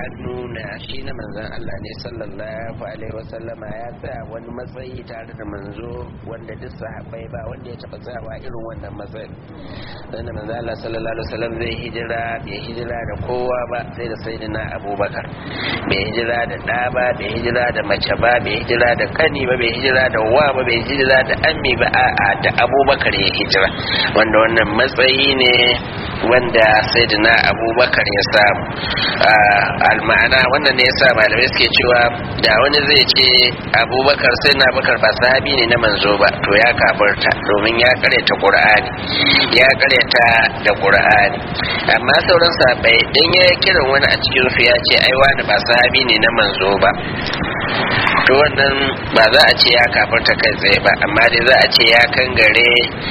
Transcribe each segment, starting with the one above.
an nuna shi na manzon Allah ne sallallahu alaihi wasallama ya tsaya wani matsayi tare da manzo wanda duk sahabbai ba wanda ya taba tsayawa irin wannan matsayin dan manzon Allah sallallahu alaihi wasallam zai hijira bai hijira da kowa ba sai da sayyidina Abubakar bai hijira da ɗa ba bai hijira da mace ba bai hijira da kani ba bai hijira da wa ba bai hijira da ammi ba a'a da Abubakar ya hijira wanda wannan matsayi ne wanda sayyidina Abubakar ya samu alma'ana wannan ne yasa malamai suke cewa da wani zai ce abubakar sai na bakar ba sahabi ne na manzo ba to ya kabarta domin ya karyata qur'ani ya karyata da qur'ani amma sauran sahabbai dan ya kiran wani a cikin su ya ce ai wani ba sahabi ne na manzo ba to wannan ba za a ce ya kafarta kai tsaye ba amma dai za a ce ya kangare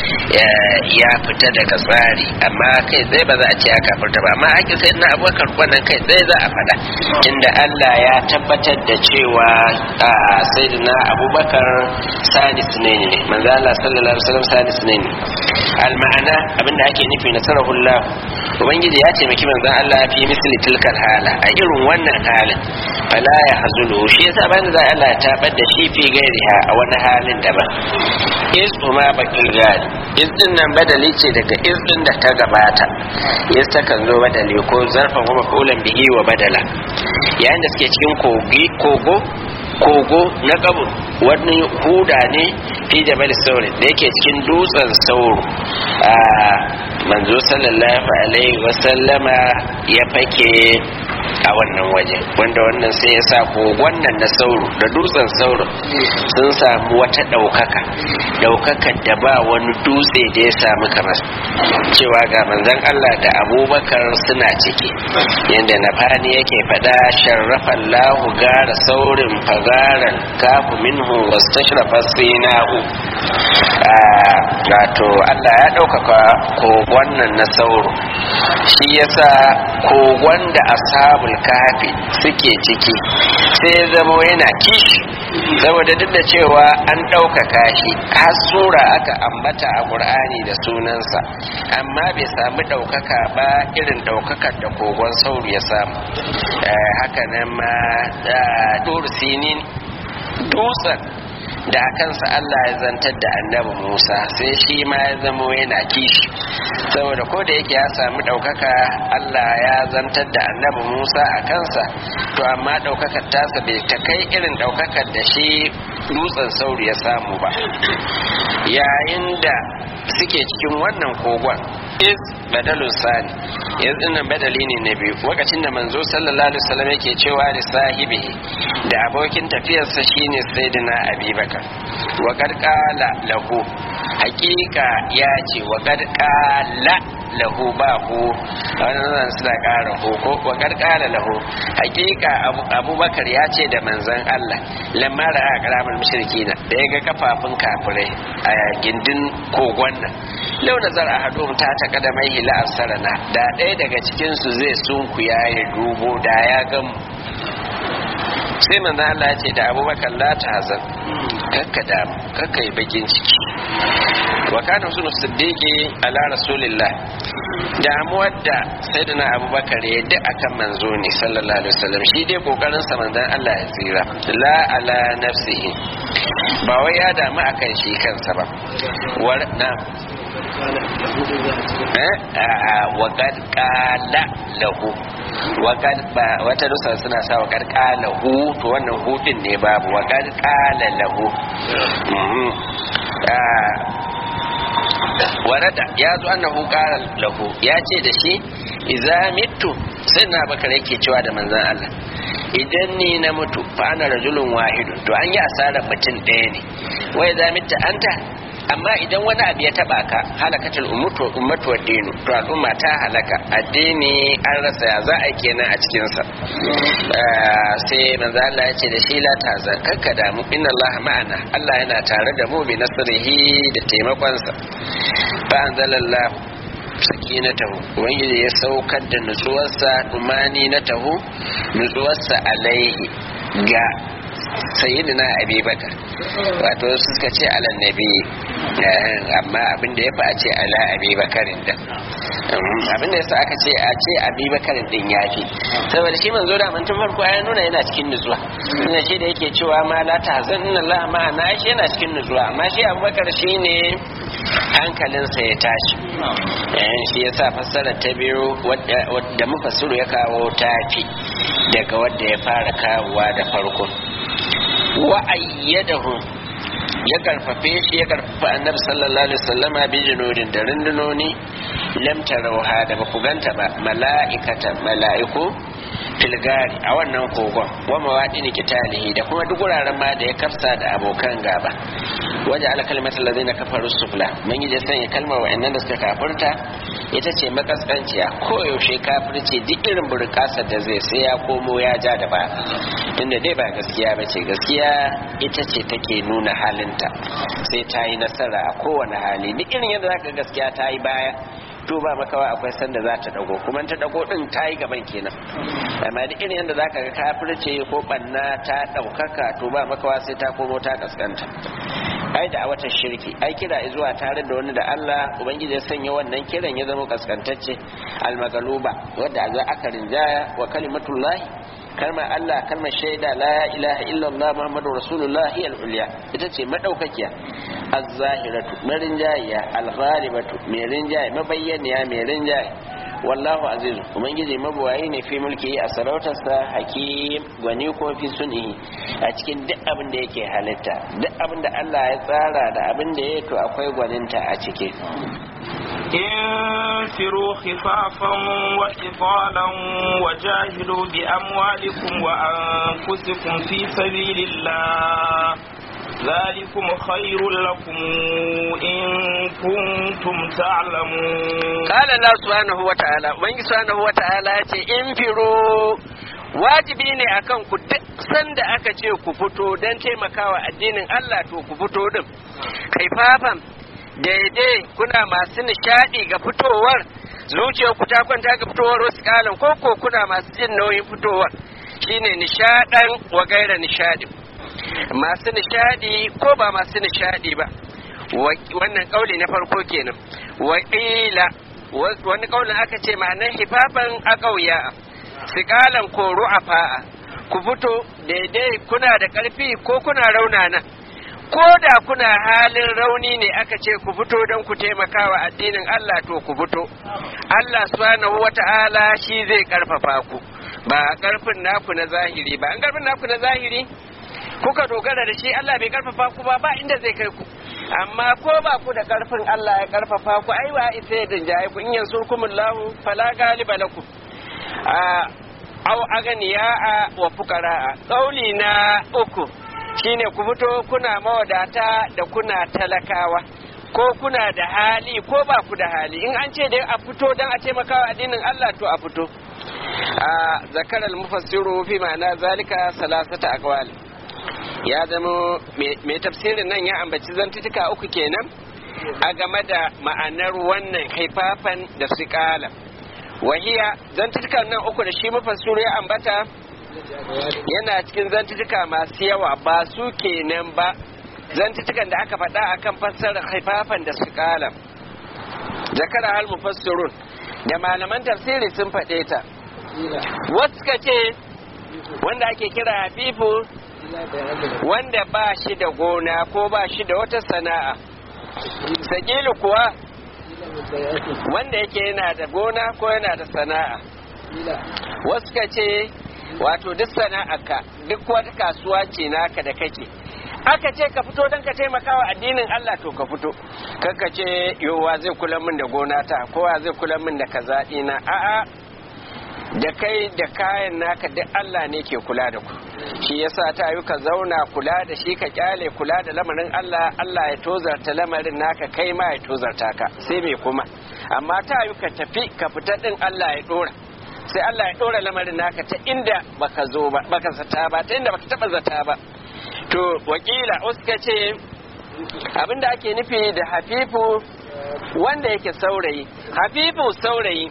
ya fita daga tsari amma kai tsaye ba za a ce ya kafarta ba amma ake sai na abubakar wannan kai tsaye za a faɗa inda Allah ya tabbatar da cewa sayyidina abubakar salis ne ne manzo Allah sallallahu alaihi wasallam salis ne ne alma'ana abinda ake nufi na sarahullah ubangiji ya taimaki manzo Allah fi misli tilkal hala a irin wannan halin fala ya hazulu shi yasa bayan da Allah ya tabar da shi fi gairiha a wani halin daban is kuma bakil gari is din nan badali ce daga is din da ta gabata is ta kan zo badali ko zarfan kuma kulan bihi wa badala yayin da suke cikin kogi kogo kogo na kabur wani huda ne fi jabal sauri da yake cikin dutsen sauro a manzo sallallahu alaihi wasallama ya fake a wannan waje wanda wannan sai ya sa kogon nan na sauro da dutsen sauro sun samu wata ɗaukaka ɗaukakar da ba wani dutse da ya samu kamar cewa ga manzon Allah da abubakar suna ciki yadda na fani yake faɗa sharrafa Allahu gara saurin fagaran kafu minhu wastashrafa sinahu wato Allah ya ɗaukaka kogon nan na sauro shi yasa kogon da ashabul kafi suke ciki sai zama yana kishi saboda duk da cewa an ɗaukaka shi har sura aka ambata a ƙur'ani da sunansa amma bai samu ɗaukaka ba irin ɗaukakar da kogon sauro ya samu haka nan ma sinin dutsen da kansa Allah ya zantar da annabi Musa sai shi ma ya zamo yana kishi saboda ko da yake ya samu ɗaukaka Allah ya zantar da annabi Musa a kansa to amma ɗaukakar tasa bai ta kai irin ɗaukakar da shi dutsen sauri ya samu ba yayin da suke cikin wannan kogon is badalun sani yanzu dinnan badali ne na biyu lokacin da manzo sallallahu alaihi wasallam yake cewa da sahibi da abokin tafiyarsa shine sayyidina abubakar wa qad qala lahu haqiqa ya ce wa qad qala lahu ba hu wannan suna ƙara hoko wa qad qala lahu haqiqa abubakar ya ce da manzon Allah lamma ra'a karamul mushrikina da ya ga kafafun kafirai a gindin kogon nan lau nazar a hadu ta ta kada mai hila sarana da ɗaya daga cikinsu zai sunkuya ya dubo da ya gan sai manzo Allah ya ce da abubakar la ta hazan kakka da kakka yi bakin ciki wa kana sunu siddiqi ala rasulillah damuwar da sayyidina abubakar ya duk akan manzo ne sallallahu alaihi wasallam shi dai kokarin sa manzon Allah ya tsira la ala nafsihi ba wai ya damu akan shi kansa ba war na waƙad ƙala lahu waƙad ba wata nusa suna sa waƙad ƙala hu to wannan hudin ne babu waƙad ƙala lahu warada ya zo annahu ƙala lahu ya ce da shi idza mitu sai na bakar yake cewa da manzan Allah idan ni na mutu fa ana rajulun wahidun to an yi asarar mutum ɗaya ne wai za mitta anta amma idan wani abu ya taba ka halakatul ummatu ummatu wa dinu to al'umma ta halaka addini an rasa ya za a kenan a cikin sa sai manzo Allah ya ce da shi la taza kakka da mu inna Allah ma'ana Allah yana tare da mu bi nasrihi da taimakon sa fa anzalallahu sakinatahu ubangiji ya saukar da nutsuwarsa umani na tahu nutsuwarsa alaihi ga sayyidina abubakar wato suka ce ala nabi amma abin da ya fi a ce ala abubakarin da abin da yasa aka ce a ce abubakar din yafi saboda shi manzo da tun farko ya nuna yana cikin nutsuwa ina shi da yake cewa ma la tahzan inna Allah ma na shi yana cikin nutsuwa amma shi abubakar shine hankalinsa ya tashi shi yasa fassara ta biyu wadda mufassiru ya kawo tafi daga wadda ya fara kawowa da farko wa ayyadahu ya karfafe shi ya karfafa annabi sallallahu alaihi wasallama bi junudin da rundunoni lam tarawha da ba ku ganta ba mala'ikata mala'iku filgari a wannan kogon wa mawadini kitalihi da kuma duk wuraren ma da ya kafsa da abokan gaba waje ala kalmatul ladina kafaru sufla mun yi sanya kalmar wa'annan da suka kafirta ita ce makaskanciya ko yaushe kafirci duk irin burkasar da zai sai ya komo ya ja da ba tunda dai ba gaskiya ba ce gaskiya ita ce take nuna halinta sai ta yi nasara a kowane hali duk irin yadda zaka gaskiya ta yi baya to ba makawa akwai sanda za ta dago kuma ta dago din ta yi gaban kenan amma duk irin yadda zaka ga kafirce ko banna ta daukaka to ba makawa sai ta komo ta kaskanta ai da a watan shirki ai kira zuwa tare da wani da Allah ubangiji ya sanya wannan kiran ya zama kaskantacce almagaluba wadda a aka rinjaya wa kalimatullahi kalmar Allah kalmar shaida la ilaha illallah muhammadu rasulullah hiya al-ulya ita ce madaukakiya az-zahiratu marinjaya al-ghalibatu mai rinjaye mabayyaniya mai rinjaye wallahu azizu ubangiji mabuwayi ne fi mulki a sarautarsa hakim gwani ko fi sunihi a cikin duk abin da yake halitta duk abin da Allah ya tsara da abin da ya to akwai gwaninta a ciki انفروا خفافا وإطالا وجاهدوا بأموالكم وأنفسكم في سبيل الله ذلكم خير لكم إن كنتم تعلمون قال الله سبحانه وتعالى وإن سبحانه وتعالى انفروا wajibi ne akan ku duk sanda aka ce ku fito don taimakawa addinin Allah to ku fito din kaifafan daidai kuna masu nishadi ga fitowar zuciyar ku ta kwanta ga fitowar wasu kalan koko kuna masu jin nauyin fitowar shine nishadan wa gaira nishadi masu nishadi ko ba masu nishadi ba wannan kauli na farko kenan wa wani kaulin aka ce ma'anar hifafan a ƙauya sikalan ko ru'afa'a ku fito daidai kuna da ƙarfi ko kuna raunana ko da kuna halin rauni ne aka ce ku fito don ku taimakawa addinin Allah to ku fito Allah subhanahu wata'ala shi zai karfafa ku ba karfin naku na zahiri ba an karfin naku na zahiri kuka dogara da shi Allah bai karfafa ku ba ba inda zai kai ku amma ko ba ku da karfin Allah ya karfafa ku ai wa isa ya dinjaye ku in yansurkumullahu fala galiba lakum a au aganiya a wa fukara kauli na uku shine ku fito kuna mawadata da kuna talakawa ko kuna da hali ko ba ku da hali in an ce dai a fito don a taimakawa addinin Allah to a fito a zakarar mufassiru fi ma'ana zalika salasata aqwal ya zama mai tafsirin nan ya ambaci zantutuka uku kenan a game da ma'anar wannan haifafan da su kala wahiya zantutukan nan uku da shi mufassiru ya ambata yana cikin zantutuka masu yawa ba su kenan ba zantutukan da aka faɗa akan fassarar haifafan da su kala zakara hal mufassirun da malaman tafsiri sun faɗe ta wasu ka ce wanda ake kira hafifu wanda ba shi da gona ko ba shi da wata sana'a sakilu kuwa wanda yake yana da gona ko yana da sana'a wasu ka ce wato duk sana'arka duk wata kasuwa ce naka da kake aka ce ka fito don ka taimaka wa addinin Allah to ka fito kanka ce yowa zai kula min da gona ta kowa zai kula min da kaza na a'a da kai da kayan naka duk Allah ne ke kula da ku shi yasa ta yi ka zauna kula da shi ka kyale kula da lamarin Allah Allah ya tozarta lamarin naka kai ma ya tozarta ka sai me kuma amma ta yi ka tafi ka fita din Allah ya dora sai Allah ya dora lamarin naka ta inda baka zo ba baka zata ba ta inda baka taba zata ba to wakila uska ce abinda ake nufi da hafifu wanda yake saurayi hafifu saurayi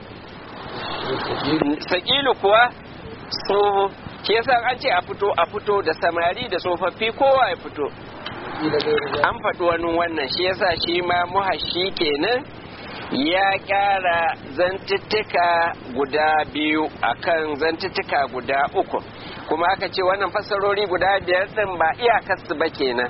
sakilu kuwa tsoho ke yasa an ce a fito a fito da samari da tsofaffi kowa ya fito an faɗi wani wannan shi yasa shi ma muhashi kenan ya kyara zantuttuka guda biyu akan zantuttuka guda uku kuma aka ce wannan fasarori guda biyar din ba iyakarsu ba kenan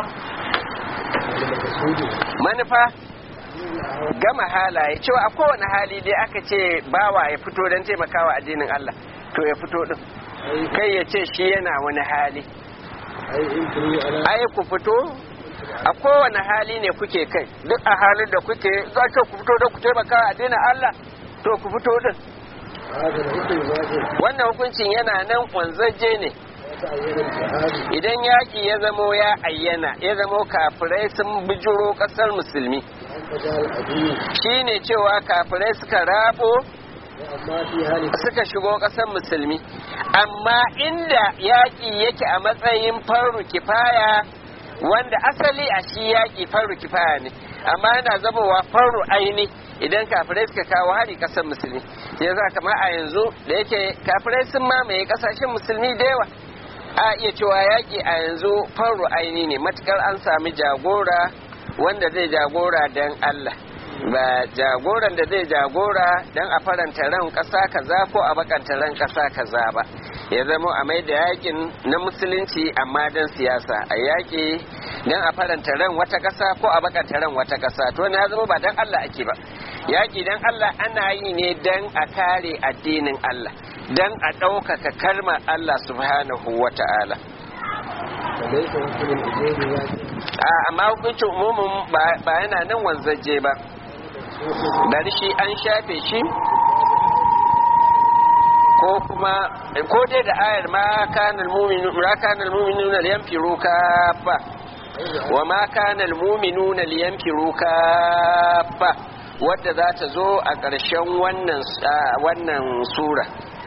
manufa gama halaye cewa a kowane hali dai aka ce bawa ya fito don taimakawa addinin Allah to ya fito din kai ya ce shi yana wani hali ai ku fito a kowane hali ne kuke kai duk a halin da kuke za ku fito don ku taimakawa addinin Allah to ku fito din wannan hukuncin yana nan wanzaje ne idan yaƙi ya zamo ya ayyana ya zamo kafirai sun bijiro ƙasar musulmi shi ne cewa kafirai suka rabo suka shigo ƙasar musulmi amma inda yaƙi yake a matsayin faru kifaya wanda asali a shi yaƙi faru kifaya ne amma yana zamowa faru aini idan kafirai suka kawo hari ƙasar musulmi ya za kama a yanzu da yake kafirai sun mamaye ƙasashen musulmi da yawa a iya cewa yaƙi a yanzu faru aini ne matukar an sami jagora wanda zai jagora don Allah ba jagoran da zai jagora don a faranta ran ƙasa kaza ko a bakanta ran ƙasa kaza ba ya zama a mai da yakin na musulunci amma don siyasa a yaƙi don a faranta ran wata ƙasa ko a bakanta ran wata ƙasa to ya zama ba don Allah ake ba yaƙi don Allah ana yi ne don a kare addinin Allah don a ɗaukaka kalmar Allah subhanahu wa ta'ala amma hukuncin umumin ba yana nan wanzaje ba bari shi an shafe shi ko kuma ko dai da ayar ma kanal mu'minu ma kanal mu'minuna liyanfiru kafa wa ma kanal mu'minuna liyanfiru kafa wadda za ta zo a ƙarshen wannan wannan sura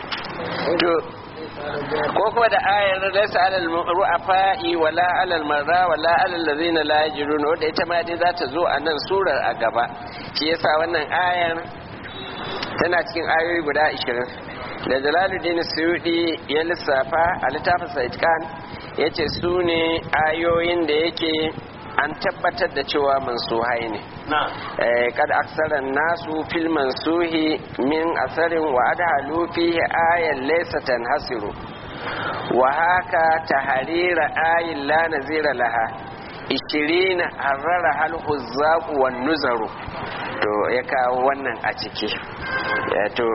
ko kuma da ayar laysa alal ru'afa'i wala alal marra wala alal ladzina la yajidun wanda ita ma dai za ta zo a nan surar a gaba shi yasa wannan ayar tana cikin ayoyi guda 20 da jalaluddin suyudi ya lissafa a littafin saitkan ya ce su ne ayoyin da yake an tabbatar da cewa mansuhai ne kad aksaran nasu fil mansuhi min asarin wa adhalu fihi ayan laysa tanhasiru wa haka taharira ayin la nazira laha ishirina harrara hal huzzaqu wan nuzaru to ya kawo wannan a ciki to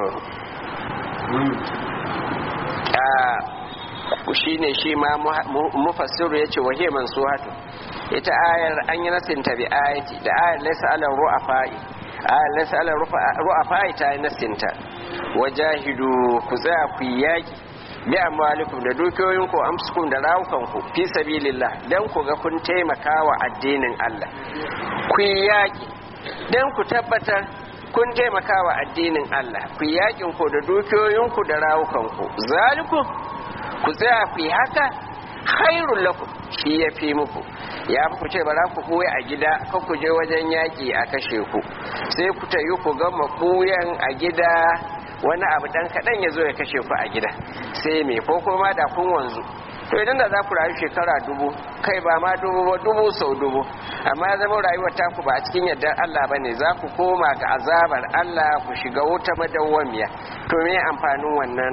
shi ne shi ma mufassiru ya ce wahiyar mansuhatu ita ayar an yi nasinta bi ayati da ayar laisa ala ru'afai ayar laisa ala ru'afai ta yi nasinta wajahidu ku tsaya ku yi yaki bi amwalikum da dukiyoyinku amsukum da rawukanku fi sabilillah dan ku ga kun taimaka wa addinin Allah ku yi yaki dan ku tabbatar kun taimaka wa addinin Allah ku yi yakin ku da dukiyoyinku da rawukanku zalikum ku tsaya ku yi haka khairul lakum shi ya fi muku ya fi ku ce ba za ku koya a gida ka ku je wajen yaƙi a kashe ku sai ku tayi ku gama koyan a gida wani abu dan kaɗan ya zo ya kashe ku a gida sai me ko kuma da kun wanzu to idan da za ku rayu shekara dubu kai ba ma dubu ba dubu sau dubu amma ya zama rayuwar taku ba a cikin yardar Allah ba ne za ku koma ga azabar Allah ku shiga wuta madawwamiya to me amfanin wannan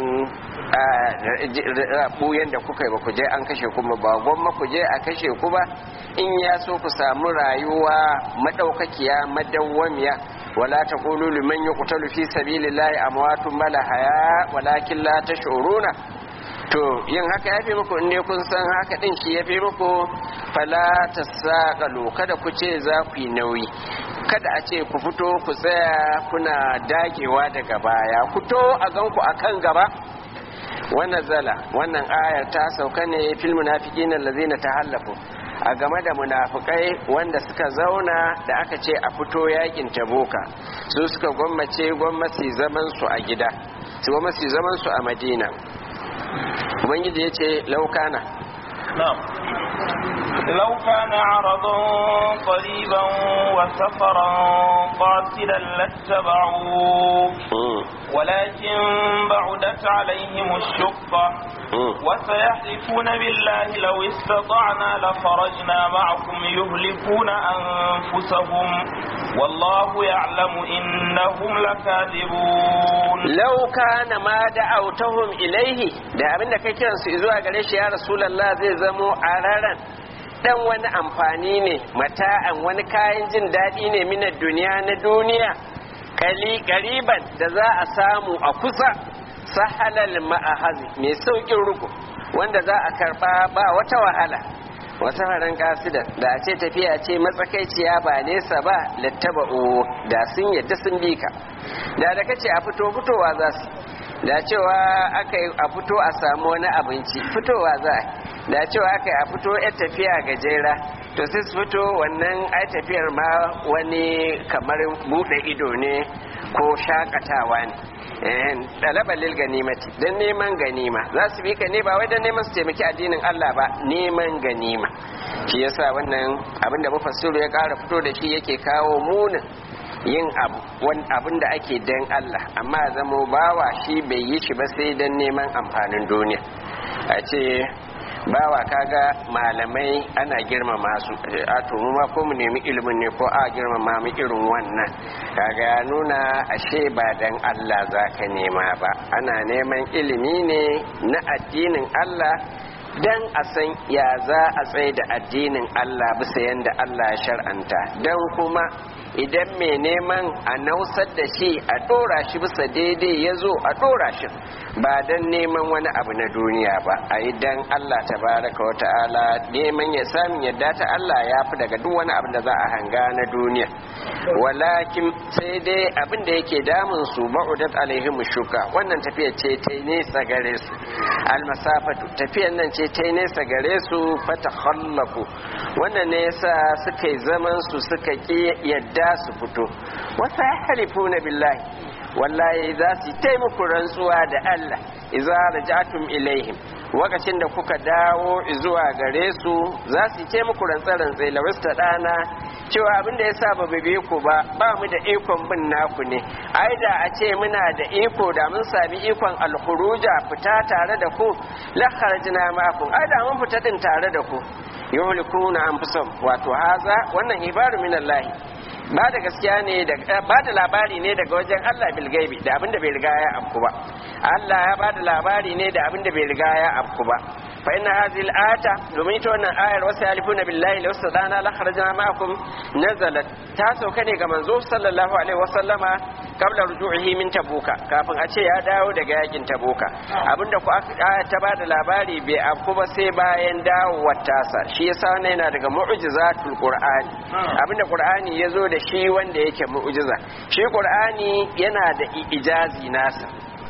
buyan da kuka yi ba ku je an kashe kuma ba gwamma ku je a kashe ku ba in ya so ku samu rayuwa madaukakiya madawwamiya wala taqulu liman yuqtalu fi sabilillahi amwatun bal haya walakin la tash'uruna to yin haka ya fi muku in kun san haka din shi ya fi muku fala ta saƙalo kada ku ce za ku yi nauyi kada a ce ku fito ku tsaya kuna dagewa daga baya fito a ganku a kan gaba wannan zala wannan ayar ta sauka ne fil munafiqin allazina tahallafu a game da munafukai wanda suka zauna da aka ce a fito yakin taboka su suka gwammace gwammaci zaman su a gida su gwammaci zaman su a madina ubangiji ya ce laukana لو كان عرضا قريبا وسفرا قاصدا لاتبعوك ولكن بعدت عليهم الشقة وسيحلفون بالله لو استطعنا لخرجنا معكم يهلكون أنفسهم والله يعلم إنهم لكاذبون لو كان ما دعوتهم إليه da abin da kai kiransu zuwa gare shi ya rasulallah zai zamo a raran dan wani amfani ne mata'an wani kayan jin daɗi ne minar duniya na duniya kali ƙariban da za a samu a kusa sahalal ma'ahazi mai saukin ruku wanda za a karba ba wata wahala wata haran kasida da a ce tafiya ce matsakaiciya ba nesa ba lattaba'u da sun yadda sun bi ka da da kace a fito fitowa za su da cewa aka yi a fito a samu wani abinci fitowa za a da cewa aka yi a fito yar tafiya gajera to sai su fito wannan ai tafiyar ma wani kamar buɗe ido ne ko shakatawa ne ɗalabar lil ganimati don neman ganima za su bi ka ne ba wai don neman su taimaki addinin Allah ba neman ganima shi yasa wannan abin da mufassiru ya ƙara fito da shi yake kawo munin yin abu abin da ake dan Allah amma zamo bawa shi bai yi shi ba sai don neman amfanin duniya a ce bawa kaga malamai ana girmama su a to mu ma ko mu nemi ilimin ne ko a girmama mu irin wannan kaga ya nuna ashe ba dan Allah zaka nema ba ana neman ilimi ne na addinin Allah dan a san ya za a tsaye da addinin Allah bisa yanda Allah ya shar'anta dan kuma idan mai neman a nausar da shi a dora shi bisa daidai ya zo a dora shi ba don neman wani abu na duniya ba a yi don Allah tabaraka wa ta'ala neman ya samun yadda ta Allah ya fi daga duk wani abu da za a hanga na duniya walakin sai dai abin da yake damun su ba'udat alaihim shuka wannan tafiya ce ta nesa gare su almasafatu tafiyan nan ce ta nesa gare su fata khallaku wannan ne yasa suka yi zaman su suka ki yadda su fito wasa yahlifuna billahi wallahi za su taimako rantsuwa da Allah idza raja'tum ilaihim wakacin da kuka dawo zuwa gare su za su ce muku rantsa-rantsai lawista ɗana cewa abin da ya sa ba bibe ku ba ba mu da ikon bin naku ne ai da a ce muna da iko da mun sami ikon alhuruja fita tare da ku la kharajna ma'akum ai da mun fita din tare da ku yuhlikuna anfusahum wato haza wannan ibaru minallahi ba da gaskiya ne da ba da labari ne daga wajen Allah bil gaibi da abinda bai riga ya afku ba Allah ya ba da labari ne da abinda bai riga ya afku ba fa inna hadhihi al-ayata domin ita wannan ayar wasu yalifuna billahi law sadana la kharajna ma'akum nazalat ta sauka ne ga manzo sallallahu alaihi wa sallama qabla ruju'ihi min tabuka kafin a ce ya dawo daga yakin tabuka abinda ku aya ta ba da labari bai afku ba sai bayan dawowar tasa shi yasa wannan yana daga mu'jizatul qur'ani abinda qur'ani ya zo da shi wanda yake mu'jiza shi qur'ani yana da ijazi nasa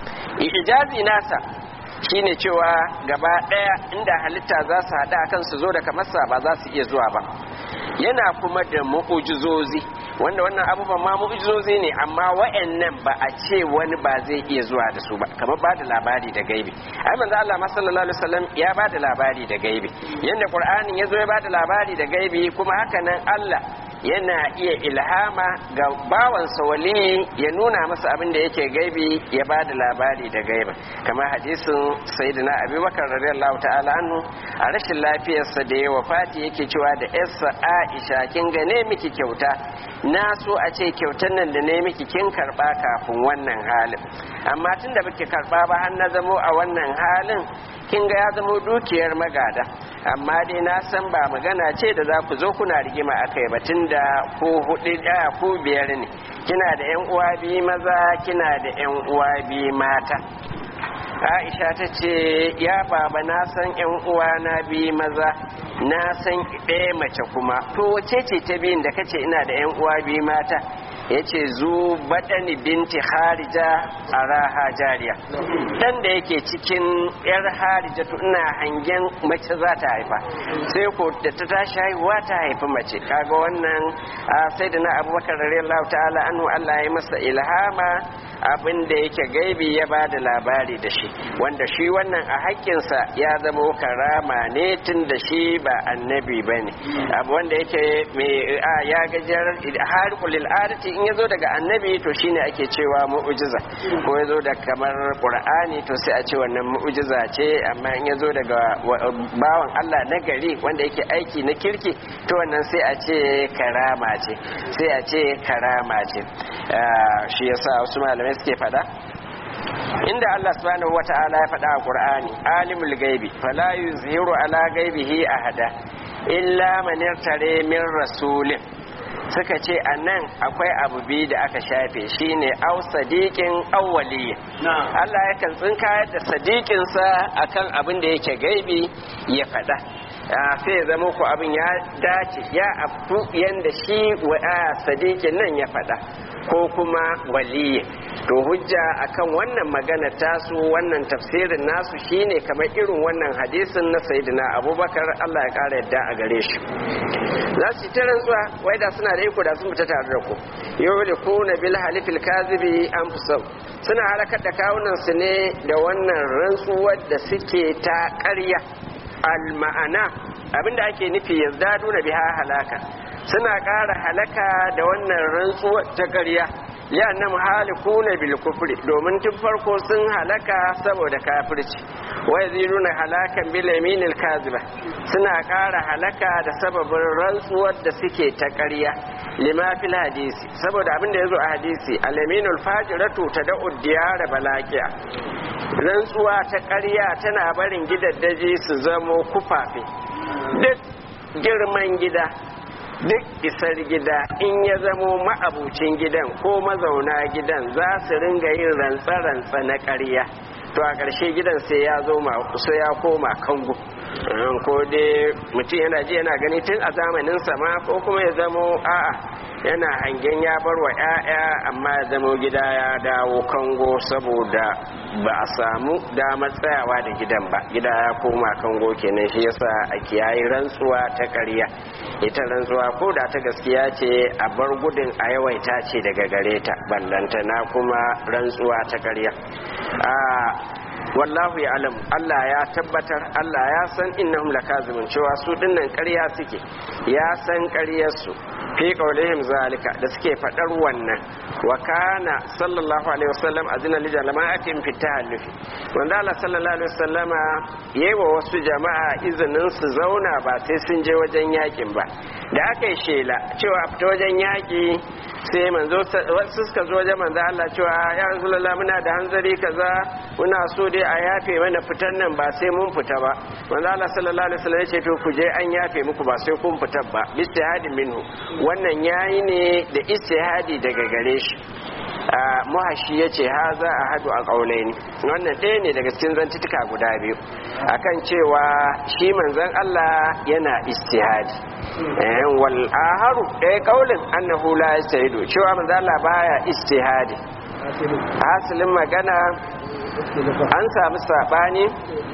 ijazi nasa shine cewa gaba daya inda halitta za su haɗa akan su zo da kamarsa ba za su iya zuwa ba yana kuma da mu'ujizozi wanda wannan abubuwan ma mu'ujizozi ne amma wa'annan ba a ce wani ba zai iya zuwa da su ba kamar ba da labari da gaibi ai manzo Allah ma sallallahu alaihi wasallam ya ba da labari da gaibi yanda qur'anin ya zo ya ba da labari da gaibi kuma haka nan Allah yana iya ilhama ga bawansa wali ya nuna masa abin da yake gaibi ya ba da labari da gaiba kamar hadisin sayyidina abubakar radiyallahu ta'ala anhu a rashin lafiyarsa da ya wafati yake cewa da yarsa aisha kin gane miki kyauta na so a ce kyautar nan da ne miki kin karba kafin wannan halin amma tun da baki karba ba har na zamo a wannan halin kin ga ya zamo dukiyar magada amma dai na san ba magana ce da za ku zo kuna rigima a kai ba tun da ko hudu ɗaya ko biyar ne kina da yan uwa biyu maza kina da yan uwa biyu mata aisha ta ce ya baba na san yan uwa na biyu maza na san ɗaya mace kuma to wace ce ta biyun da kace ina da yan uwa biyu mata ya ce zu baɗani binti harija a raha jariya dan da yake cikin yar harija ina hangen mace za ta haifa sai ko da ta tashi haihuwa ta haifi mace kaga wannan sai da na abubakar radiyallahu ta'ala anhu Allah ya masa ilhama abin da yake gaibi ya ba da labari da shi wanda shi wannan a haƙƙinsa ya zama karama ne tun da shi ba annabi ba ne abu wanda yake mai ya gajiyar harkulil adati in ya zo daga annabi to shine ake cewa mu'ujiza ko ya zo da kamar qur'ani to sai a ce wannan mu'ujiza ce amma in ya zo daga bawan Allah na gari wanda yake aiki na kirki to wannan sai a ce karama ce sai a ce karama ce shi yasa wasu malamai suke fada inda Allah subhanahu wata'ala ya faɗa a Qur'ani alimul gaibi fala yuzhiru ala gaibihi ahada illa man yartare min rasulin suka ce a nan akwai abu biyu da aka shafe shine au sadiqin awwali Allah yakan tsinkayar da sadiqinsa akan abin da yake gaibi ya faɗa sai ya zama ku abin ya dace ya abu yanda shi wa sadiqin nan ya faɗa ko kuma waliyi to hujja akan wannan magana tasu wannan tafsirin nasu shine kamar irin wannan hadisin na sayyidina abubakar Allah ya kara yadda a gare shi za su ta rantsuwa wai da suna da iko da sun fita tare da ku yulikuna bil halifil kazibi anfusahum suna halakar da kawunan su ne da wannan rantsuwar da suke ta ƙarya al ma'ana abinda ake nufi yazdadu na biha halaka suna ƙara halaka da wannan rantsuwar ta ƙarya ya na muhalikuna bil kufri domin tun farko sun halaka saboda kafirci wa yaziduna halakan bil yaminil kaziba suna ƙara halaka da sababin rantsuwar da suke ta ƙarya lima fil hadisi saboda abin da yazo a hadisi al yaminul fajiratu tad'u diyara balaqiya rantsuwa ta ƙarya tana barin gidaddaji su zamo kufafe duk girman gida duk isar gida in ya zamo ma'abucin gidan ko mazauna gidan za su ringa yin rantsa-rantsa na ƙarya to a ƙarshe gidan sai ya zo sai ya koma kango ko dai mutum yana ji yana gani tun a zamanin sama ko kuma ya zamo a'a yana hangen ya bar wa 'ya'ya amma ya zamo gida ya dawo kango saboda ba a samu damar tsayawa da gidan ba gida ya koma kango kenan shi yasa a kiyayi rantsuwa ta ƙarya ita rantsuwa ko da ta gaskiya ce a bar gudun a yawaita ce daga gare ta ballantana kuma rantsuwa ta ƙarya wallahu ya alam Allah ya tabbatar Allah ya san innahum lakazimun cewa su dinnan ƙarya suke ya san ƙaryarsu fi qaulihim zalika da suke faɗar wannan wa kana sallallahu alaihi wasallam azina li jama'atin fi tahallufi wanda Allah sallallahu alaihi wasallama yayi wasu jama'a izinin su zauna ba sai sun je wajen yakin ba da aka yi shela cewa a fita wajen yaki sai manzo wasu suka zo wajen manzo Allah cewa ya rasulullah muna da hanzari kaza muna so dai a yafe mana fitan nan ba sai mun fita ba manzo Allah sallallahu alaihi wasallam ya ce to ku je an yafe muku ba sai kun fita ba istihadi minhu wannan yayi ne da istihadi daga gare shi muhashi ya ce ha za a hadu a ƙaunaini wannan ɗaya ne daga cikin zantutuka guda biyu akan cewa shi manzon Allah yana istihadi wal aharu ɗaya ƙaulin annahu la yastahidu cewa manzon Allah baya istihadi hasilin magana an samu saɓani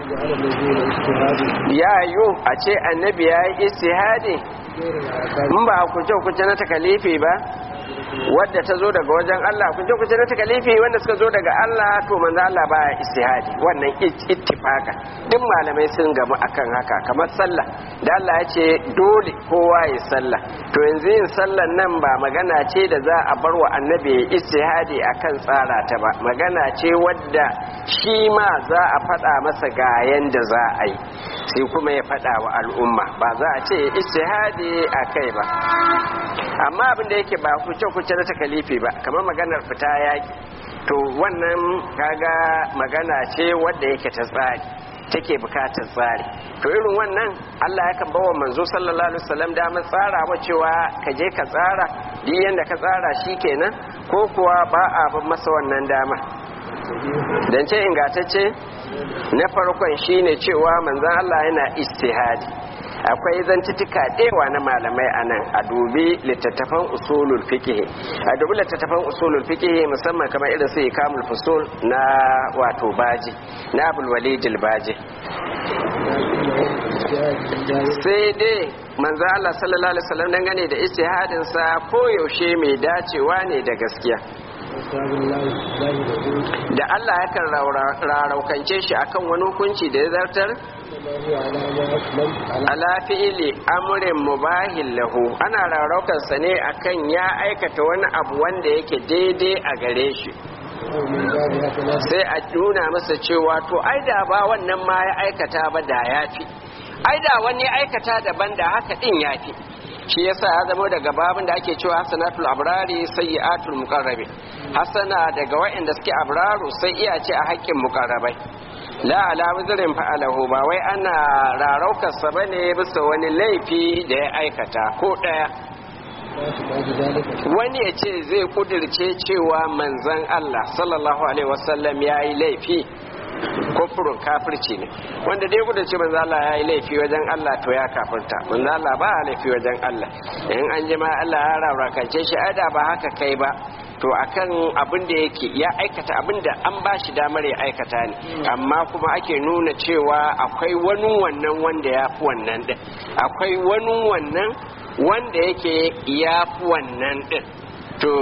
ya yiwu a ce annabi ya yi istihadi in ba kuce-kuce na takalifi ba wadda ta zo daga wajen Allah kun je kuce na takalifi wanda suka zo daga Allah to manzo Allah baya istihadi wannan ittifaka duk malamai sun gamu akan haka kamar sallah da Allah ya ce dole kowa ya sallah to yanzu yin sallan nan ba magana ce da za a bar wa annabi istihadi akan tsara ta ba magana ce wadda shi ma za a faɗa masa ga yanda za a yi sai kuma ya faɗa wa al'umma ba za a ce istihadi a kai ba amma abin da yake ba kuce kuce na takalifi ba kamar maganar fita yaki to wannan kaga magana ce wadda yake ta tsari take bukatar tsari to irin wannan Allah yakan bawa manzo sallallahu alaihi wasallam damar tsarawa cewa ka je ka tsara duk yanda ka tsara shikenan ko kuwa ba a ban masa wannan dama dan ce ingantacce na farkon shine cewa manzon Allah yana istihadi akwai zantutuka dewa na malamai a nan a dubi littattafan usulul fiqh a dubi littattafan usulul fiqh musamman kamar irin su ikamul fusul na wato baji na abul walid baji sai dai manzo Allah sallallahu alaihi wasallam dangane da ijtihadin sa koyaushe mai dacewa ne da gaskiya da Allah yakan raraukance shi akan wani hukunci da ya zartar ala fi'ili amrin mubahin lahu ana raraukansa ne akan ya aikata wani abu wanda yake daidai a gare shi sai a nuna masa cewa to ai da ba wannan ma ya aikata ba da ya fi ai da wani aikata daban da haka din ya fi shi yasa ya zama daga babin da ake cewa hasanatul abrari sayyi'atul muqarrabin hasana daga waɗanda suke abraru sai iya ce a haƙƙin muqarrabai la ala wuzrin fa'alahu ba wai ana raraukar sa bane bisa wani laifi da ya aikata ko daya wani ya ce zai kudirce cewa manzon Allah sallallahu alaihi wasallam yayi laifi kufurin kafirci ne wanda dai gudun ce manzo Allah ya yi laifi wajen Allah to ya kafirta manzo Allah ba laifi wajen Allah in an ji ma Allah ya rarrakance shi ada ba haka kai ba to akan abin da yake ya aikata abin da an ba shi damar ya aikata ne amma kuma ake nuna cewa akwai wani wannan wanda ya fi wannan din akwai wani wannan wanda yake ya fi wannan din to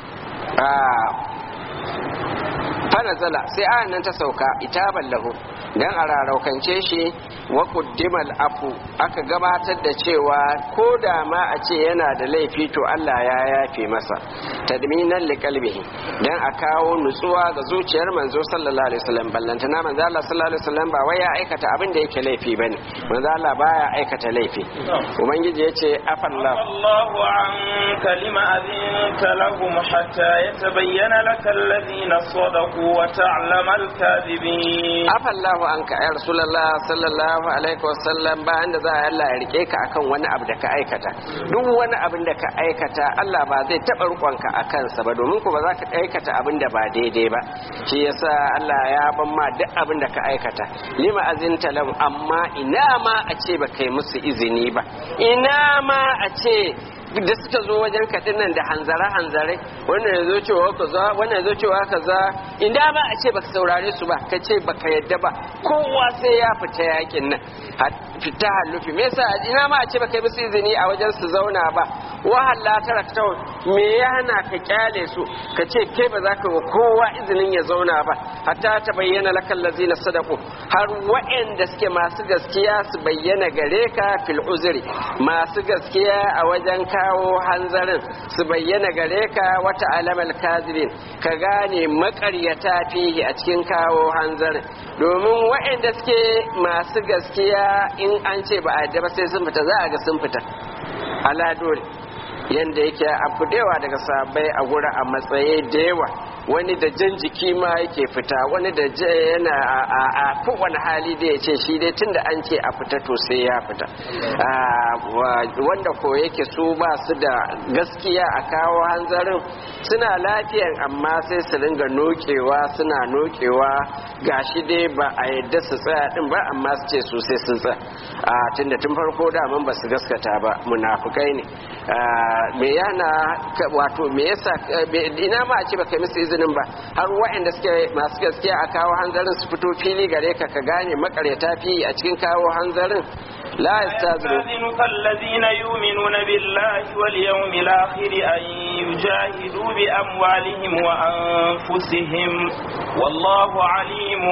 fanazala sai ayan nan ta sauka itaban lahu dan a raraukance shi wa quddimal afu aka gabatar da cewa ko da ma a ce yana da laifi to Allah ya yafe masa tadminan liqalbihi dan a kawo nutsuwa ga zuciyar manzo sallallahu alaihi wasallam ballantana manzo Allah sallallahu alaihi wasallam ba wai ya aikata abin da yake laifi bane manzo Allah baya aikata laifi ubangiji yace afallahu Allahu anka lima adinta lahum hatta yatabayyana lakal ladina sadaqu wa ta'lama al-kadhibin afallahu anka ya rasulullah sallallahu alaihi wasallam ba inda za a Allah ya rike ka akan wani abu da ka aikata duk wani abin da ka aikata Allah ba zai taɓa rukonka a kansa ba domin ku ba za ka aikata abin da ba daidai ba shi yasa Allah ya ban ma duk abin da ka aikata lima azinta lahu amma ina ma a ce ba kai musu izini ba ina ma a ce da suka zo wajen kaɗin nan da hanzare hanzare wannan ya zo cewa kaza wannan ya zo cewa kaza inda ba a ce baka saurare su ba ka ce baka yadda ba kowa sai ya fita yakin nan fita hallufi me yasa ina ma a ce baka yi musu izini a wajen su zauna ba wahalla tarakta me ya hana ka kyale su ka ce kai ba za ka wa kowa izinin ya zauna ba hatta ta bayyana lakal lazina sadaku har wa'anda suke masu gaskiya su bayyana gare ka fil uzri masu gaskiya a wajen kawo hanzarin su bayyana gare ka wata alamal kazirin ka gane makaryata fihi a cikin kawo hanzarin domin wa'anda suke masu gaskiya in an ce ba a ba sai sun fita za a ga sun fita ala dole yanda yake abu da yawa daga sabai a gura a matsayi da yawa wani da jan jiki ma yake fita wani da yana a kowane hali da ya ce shi dai tun da an ce a fita to sai ya fita wanda ko yake su ba su da gaskiya a kawo hanzarin suna lafiyan amma sai su ringa nokewa suna nokewa gashi dai ba a yadda su tsaya din ba amma su ce su sai sun tsaya a tunda tun farko daman ba su gaskata ba munafukai ne me yana wato me yasa ina ma a ce baka musu izinin ba har waɗanda suke masu gaskiya a kawo hanzarin su fito fili gare ka ka gane makareta fi a cikin kawo hanzarin la يستاذنك الذين يؤمنون بالله واليوم الآخر أن يجاهدوا بأموالهم وأنفسهم والله عليم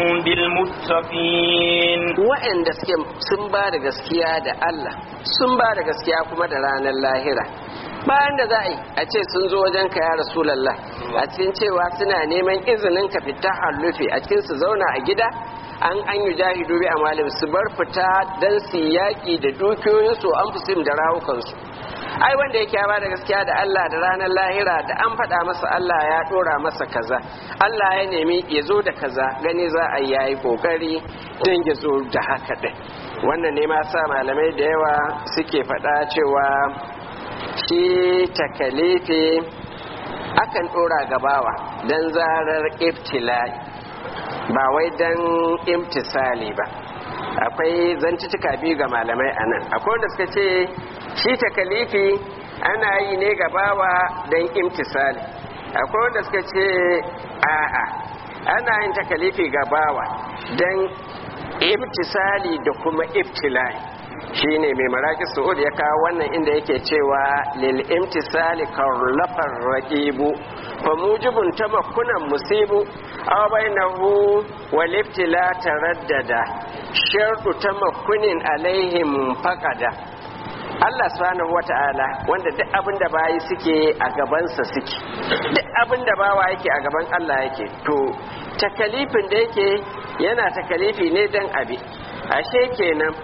بالمتقين waɗanda suke sun ba da gaskiya da Allah sun ba da gaskiya kuma da ranar lahira bayan da za a yi a ce sun zo wajen ka ya rasulallah a cikin cewa suna neman izinin ka fita hallufi a cikin su zauna a gida an an yi jahidu bi amalin su bar fita dan su yaƙi da dukiyoyinsu an fusim da rawukansu ai wanda yake ya bada gaskiya da Allah da ranar lahira da an faɗa masa Allah ya ɗora masa kaza Allah ya nemi ya zo da kaza gani za a yayi kokari don ya zo da haka ɗin wannan ne ma sa malamai da yawa suke faɗa cewa shi takalifi akan ɗora gabawa don zarar iftila'i ba wai don imtisali ba akwai zantutuka biyu ga malamai a nan akwai wanda suka ce shi takalifi ana yi ne ga bawa don imtisali akwai wanda suka ce a'a ana yin takalifi ga bawa don imtisali da kuma ibtilai shine mai maraki su'ud ya kawo wannan inda yake cewa lil imtisali karlafar raqibu fa mujibun tamakkunan musibu aw bainahu wal ibtila taraddada shartu tamakkunin alaihim faqada Allah subhanahu wata'ala wanda duk abin da bayi suke a gabansa suke duk abin da bawa yake a gaban Allah yake to takalifin da yake yana takalifi ne dan abi ashe kenan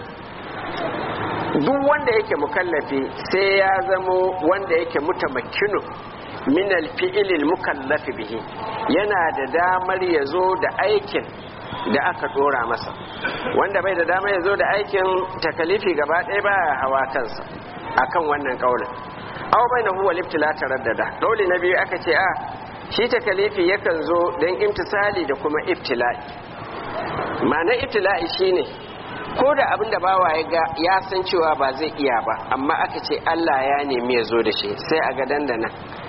duk wanda yake mukallafi sai ya zamo wanda yake mutamakkinu min alfi'ilil mukallafi bihi yana da damar ya zo da aikin da aka dora masa wanda bai da damar ya zo da aikin takalifi gaba ɗaya ba hawa kansa akan wannan kaulin aw bainahu wal ibtila taraddada kauli na biyu aka ce a shi takalifi yakan zo don imtisali da kuma ibtila'i ma'ana ibtila'i shine ko da abin da bawa ya ga ya san cewa ba zai iya ba amma aka ce Allah ya nemi ya zo da shi sai a ga dandana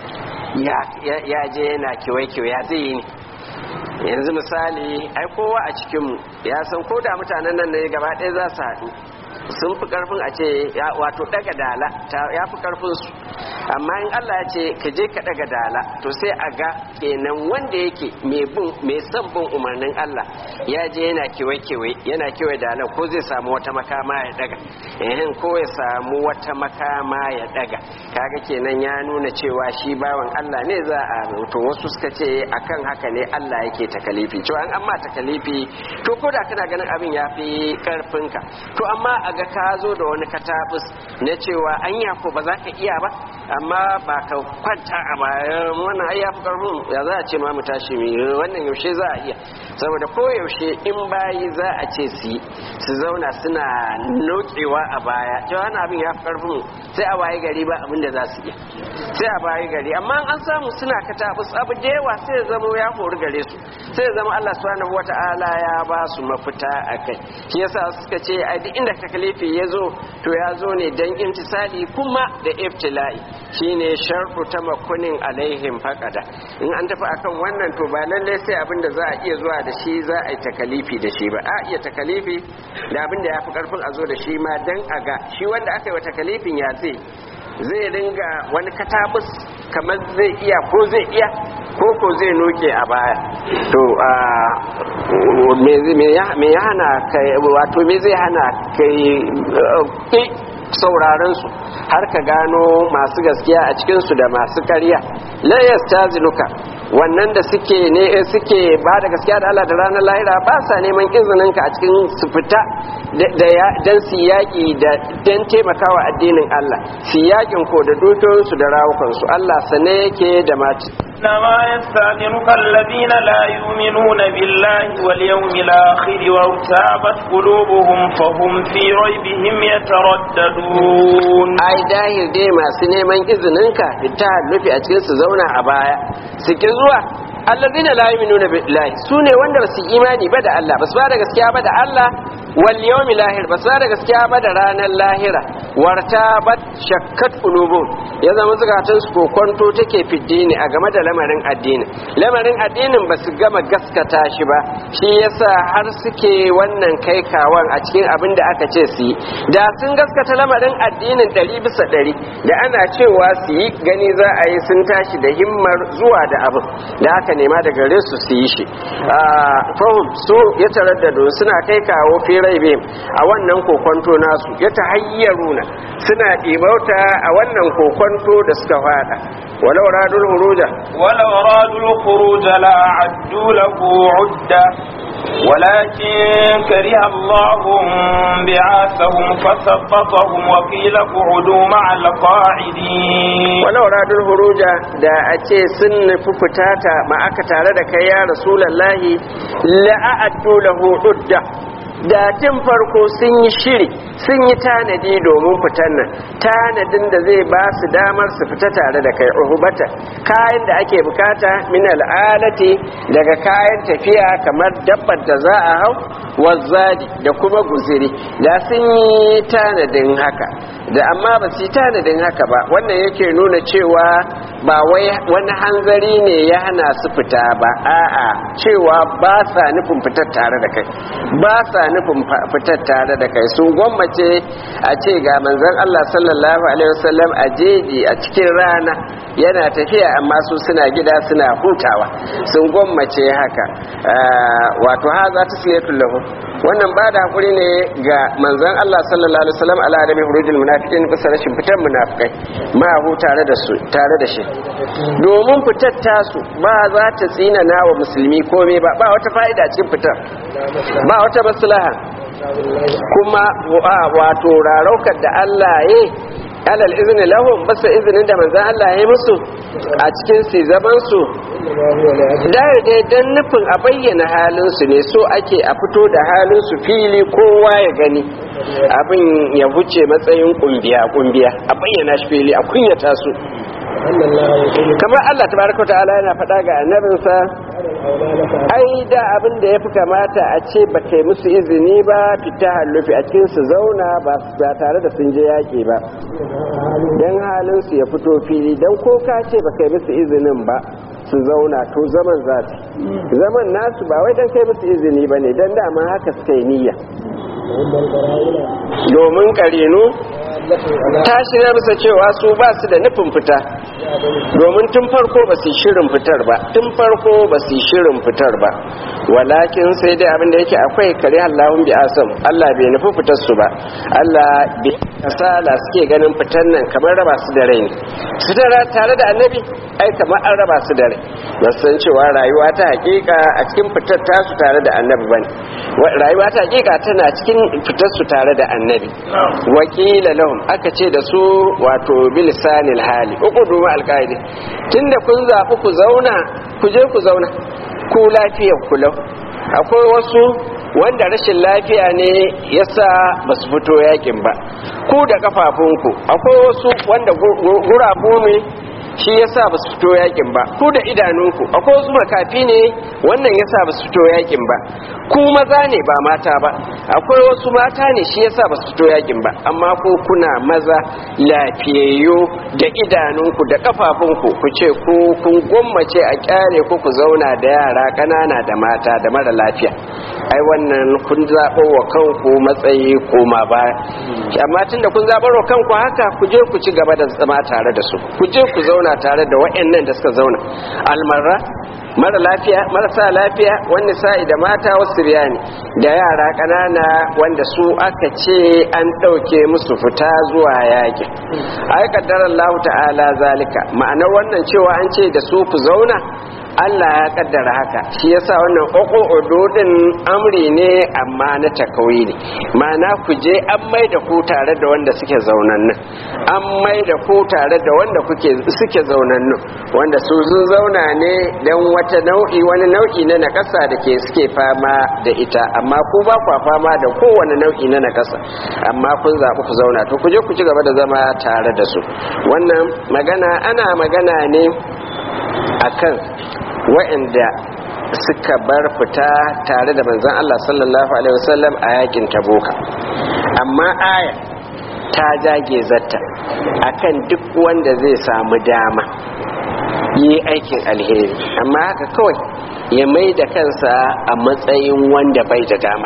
ya je yana kiwai-kiwai ya zai yi ne yanzu misali ai kowa a cikinmu ya san ko da mutanen nan ne gaba ɗaya za su haɗu sun fi karfin a ce wato daga dala ya fi karfin su amma in Allah ya ce ka je ka daga dala to sai a ga kenan wanda yake mai son bin umarnin Allah ya je yana kewaye-kewaye yana kewaye dala ko zai samu wata makama ya daga ehin ko ya samu wata makama ya daga kaga kenan ya nuna cewa shi bawan Allah ne za a to wasu suka ce akan haka ne Allah yake takalifi to an amma takalifi to ko da kana ganin abin ya fi karfinka to amma a ga ka zo da wani katabus na cewa anya ko ba za ka iya ba amma ba ka kwanta a bayan wannan ai yafi karfin ya za a ce ma mu tashi mi wannan yaushe za a iya saboda ko yaushe in bayi za a ce su su zauna suna nokewa a baya cewa wannan abin yafi karfin sai a waye gari ba abin da za su iya sai a bayi gari amma an samu suna katabus abu da yawa sai ya zama ya hori gare su sai ya zama Allah subhanahu wata'ala ya ba su mafita a kai shi yasa suka ce a duk inda takalifi ya zo to ya zo ne don imtisali kuma da ibtila'i shine sharfu ta makunin alaihim faqada in an tafi akan wannan to ba lallai sai abin da za a iya zuwa da shi za a yi takalifi da shi ba a iya takalifi da abin da ya fi karfin a zo da shi ma dan a ga shi wanda aka yi wa takalifin ya zai zai ringa wani katabus kamar zai iya ko zai iya ko ko zai noke a baya to me ya hana kai wato me zai hana kai sauraron su har ka gano masu gaskiya a cikinsu da masu karya la yastazinuka wannan da suke ne suke ba da gaskiya da Allah da ranar lahira ba sa neman izinin ka a cikin su fita da dan su yaƙi da dan taimakawa addinin Allah su yaƙin ko da dukiyoyinsu da rawukansu Allah sane yake da mati إنما يستأذنك الذين لا يؤمنون بالله واليوم الآخر وارتابت قلوبهم فهم في ريبهم يترددون ai dahil dai masu neman izininka ta nufi a cikin su zauna a baya su ki zuwa allazina la yu'minuna billahi sune wanda ba su imani ba da Allah ba su ba da gaskiya ba da Allah wal yawmil lahir ba su ba da gaskiya ba da ranar lahira wartabat shakkat qulubum ya zama zukatan su kokonto take fiddini a game da lamarin addini lamarin addinin ba su gama gaskata shi ba shi yasa har suke wannan kai kawan a cikin abin da aka ce su yi da sun gaskata lamarin addinin ɗari bisa ɗari da ana cewa su yi gani za a yi sun tashi da himmar zuwa da abin da aka nema da gare su su yi shi fahim su ya taraddado suna kai kawo firai a wannan kokonto nasu ya ta hayyaruna suna ɗibauta a wannan kokonto da suka fada walau radul huruja ولو أرادوا الخروج لأعدوا له عدة ولكن كره الله بعاثهم فثبطهم وقيل اقعدوا مع القاعدين walau radul huruja da a ce sun nufi fitata ma aka tare da kai ya rasulallahi la'addu lahu udda da tun farko sun yi shiri sun yi tanadi domin fitan nan tanadin da zai ba su damar su fita tare da kai uhubata kayan da ake bukata min al'alati daga kayan tafiya kamar dabbar da za a hau wazzadi da kuma guziri da sun yi tanadin haka da amma ba su yi tanadin haka ba wannan yake nuna cewa ba wai wani hanzari ne ya hana su fita ba a'a cewa ba sa nufin fitar tare da kai ba sa nufin fitar tare da kai sun gwammace a ce ga manzon Allah sallallahu alaihi wasallam a jeji a cikin rana yana tafiya amma su suna gida suna hutawa sun gwammace haka wato haza tasliyatul lahu wannan ba da hakuri ne ga manzon Allah sallallahu alaihi wasallam ala adabi hurujul munafiqin bisa rashin fitar munafikai ma hu tare da su tare da shi domin fitar tasu ba za ta tsinana wa musulmi komai ba ba wata fa'ida cikin fitar ba wata maslaha kuma wato raraukar da Allah ya alal izini lahum basa izinin da manzan Allah ya yi musu a cikin su zaman su dai dan nufin a bayyana halin su ne so ake a fito da halin su fili kowa ya gani abin ya wuce matsayin kumbiya kumbiya a bayyana shi fili a kunyata su kamar Allah tabaraka ta'ala yana faɗa ga annabinsa ai da abin da ya fi kamata a ce ba kai musu izini ba fita hallufi a cikin su zauna ba tare da sun je yaƙi ba don halin su ya fito fili don ko ka ce ba kai musu izinin ba su zauna to zaman za su zaman nasu ba wai don kai musu izini ba ne don dama haka suka yi niyya domin karinu ta shirya bisa cewa su ba su da nufin fita domin tun farko ba su shirin fitar ba tun farko ba su shirin fitar ba walakin sai dai abinda yake akwai kare Allahun bi asam Allah bai nufi fitar su ba Allah bai kasala suke ganin fitar nan kamar raba su da rai ne su tare da annabi ai kamar an raba su da rai ba san cewa rayuwa ta hakika a cikin fitar tasu tare da annabi bane rayuwa ta hakika tana cikin fitar su tare da annabi wakila lahum aka ce da su wato bilisanil hali uku duma alƙa'idi tunda kun zaɓi ku zauna ku je ku zauna ku lafiyar ku lau akwai wasu wanda rashin lafiya ne yasa ba su fito yakin ba ku da kafafunku akwai wasu wanda gurabu ne shi yasa ba su fito yakin ba ku da idanunku akwai wasu makafi ne wannan yasa ba su fito yakin ba ku maza ne ba mata ba akwai wasu mata ne shi yasa ba su fito yakin ba amma ko kuna maza lafiyayyo da idanunku da kafafunku ku ce ku kun gwammace a kyare ku ku zauna da yara ƙanana da mata da mara lafiya ai wannan kun zaɓo wa kanku matsayi koma ba amma tunda kun zaɓar wa kanku haka ku je ku ci gaba da zama tare da su ku je ku zauna tare da waɗannan da suka zauna almarra mara lafiya marasa lafiya wani sa'i da mata wasu riyani da yara ƙanana wanda su aka ce an ɗauke musu fita zuwa yaƙi ai kaddara Allah ta'ala zalika ma'anar wannan cewa an ce da su ku zauna Allah ya kaddara haka shi yasa wannan ƙoƙo din amri ne amma na takawi ne ma'ana ku je an mai da ku tare da wanda suke zaunan nan an mai da ku tare da wanda kuke suke zaunan nan wanda su sun zauna ne don wata nau'i wani nau'i na nakasa da ke suke fama da ita amma ku ba kwa fama da kowane nau'i na nakasa amma kun zaɓi ku zauna to ku je ku ci gaba da zama tare da su wannan magana ana magana ne akan wa'anda suka bar fita tare da manzon Allah sallallahu alaihi wasallam a yakin taboka amma aya ta jage zatta akan duk wanda zai samu dama yi aikin alheri amma haka kawai ya mai da kansa a matsayin wanda bai da dama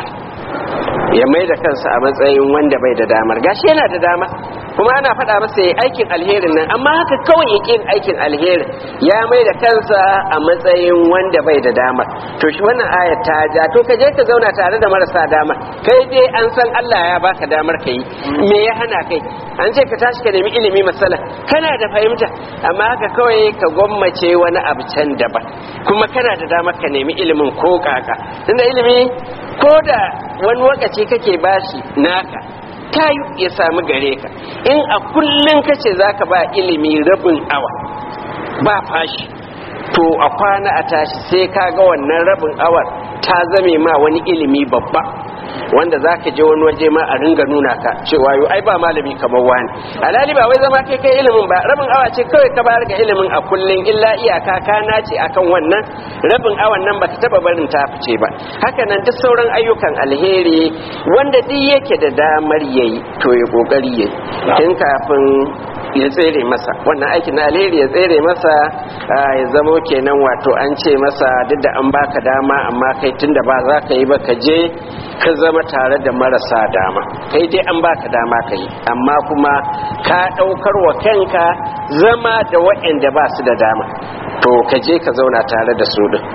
ya mai da kansa a matsayin wanda bai da damar gashi yana da dama kuma ana faɗa masa ya aikin alherin nan amma haka kawai ya yin aikin alherin ya mai da kansa a matsayin wanda bai da dama to shi wannan ayat ta ja to ka je ka zauna tare da marasa dama kai dai an san Allah ya baka damar ka yi me ya hana kai an ce ka tashi ka nemi ilimi masala kana da fahimta amma haka kawai ka gwammace wani abu can daban kuma kana da damar ka nemi ilimin ko kaka tunda ilimi ko da wani lokaci kake bashi naka tayu ya samu gare ka in a kullum kace zaka ba ilimi rabin awa ba fashi to a kwana a tashi sai ka ga wannan rabin awar ta zame ma wani ilimi babba wanda za ka je wani waje ma a ringa nuna ka cewa yau ai ba malami kamar wani alhali ba wai zama kai kai ilimin ba rabin awa ce kawai ka bayar ga ilimin a kullum illa iyaka ka nace akan wannan rabin awan nan baka taba barin ta fice ba haka nan duk sauran ayyukan alheri wanda duk yake da damar yayi to ya kokari yayi tun kafin ya tsere masa wannan aikin na alheri ya tsere masa ya zamo kenan wato an ce masa duk da an baka dama amma kai tunda ba za ka yi ba ka je ka zama tare da marasa dama kai dai an baka dama ka yi amma kuma ka ɗaukar wa kanka zama da waɗanda ba su da dama to ka je ka zauna tare da su din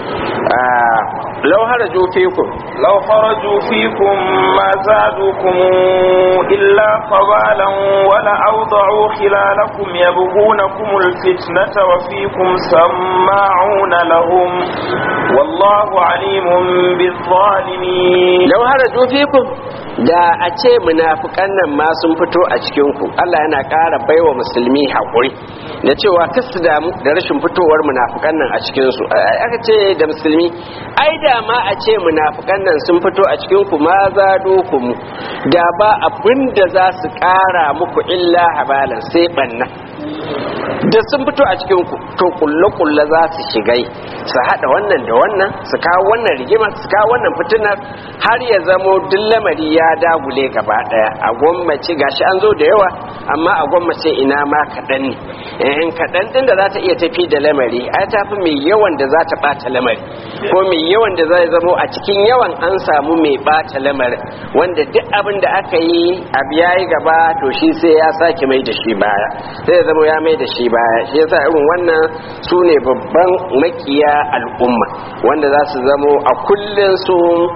lau haraju fikum لو خرجوا فيكم ما زادوكم إلا قبالا ولأوضعوا خلالكم يبغونكم الفتنة وفيكم سماعون لهم والله عليم بالظالمين lau haraju fikum da a ce munafukan nan ma sun fito a cikinku Allah yana ƙara baiwa musulmi haƙuri da cewa kasu damu da rashin fitowar munafukan nan a cikinsu aka ce da musulmi ai da ma a ce munafukan nan sun fito a cikinku ma za mu da ba abin da za su ƙara muku illa habalan sai ɓanna da sun fito a cikinku to kulle-kulle za su shigai su haɗa wannan da wannan su kawo wannan rigima su kawo wannan fitinar har ya zamo duk lamari ya dagule gaba ɗaya a gwammace gashi an zo da yawa amma a gwammace ina ma kaɗan ne in kaɗan ɗin da za ta iya tafi da lamari ai ta fi mai yawan da za ta ɓata lamari ko mai yawan da zai zamo a cikin yawan an samu mai ɓata lamarin wanda duk abin da aka yi abu ya yi gaba to shi sai ya sake mai da shi baya sai ya zama ya mai da shi baya shi yasa irin wannan su ne babban makiya al'umma wanda za su zamo a kullum su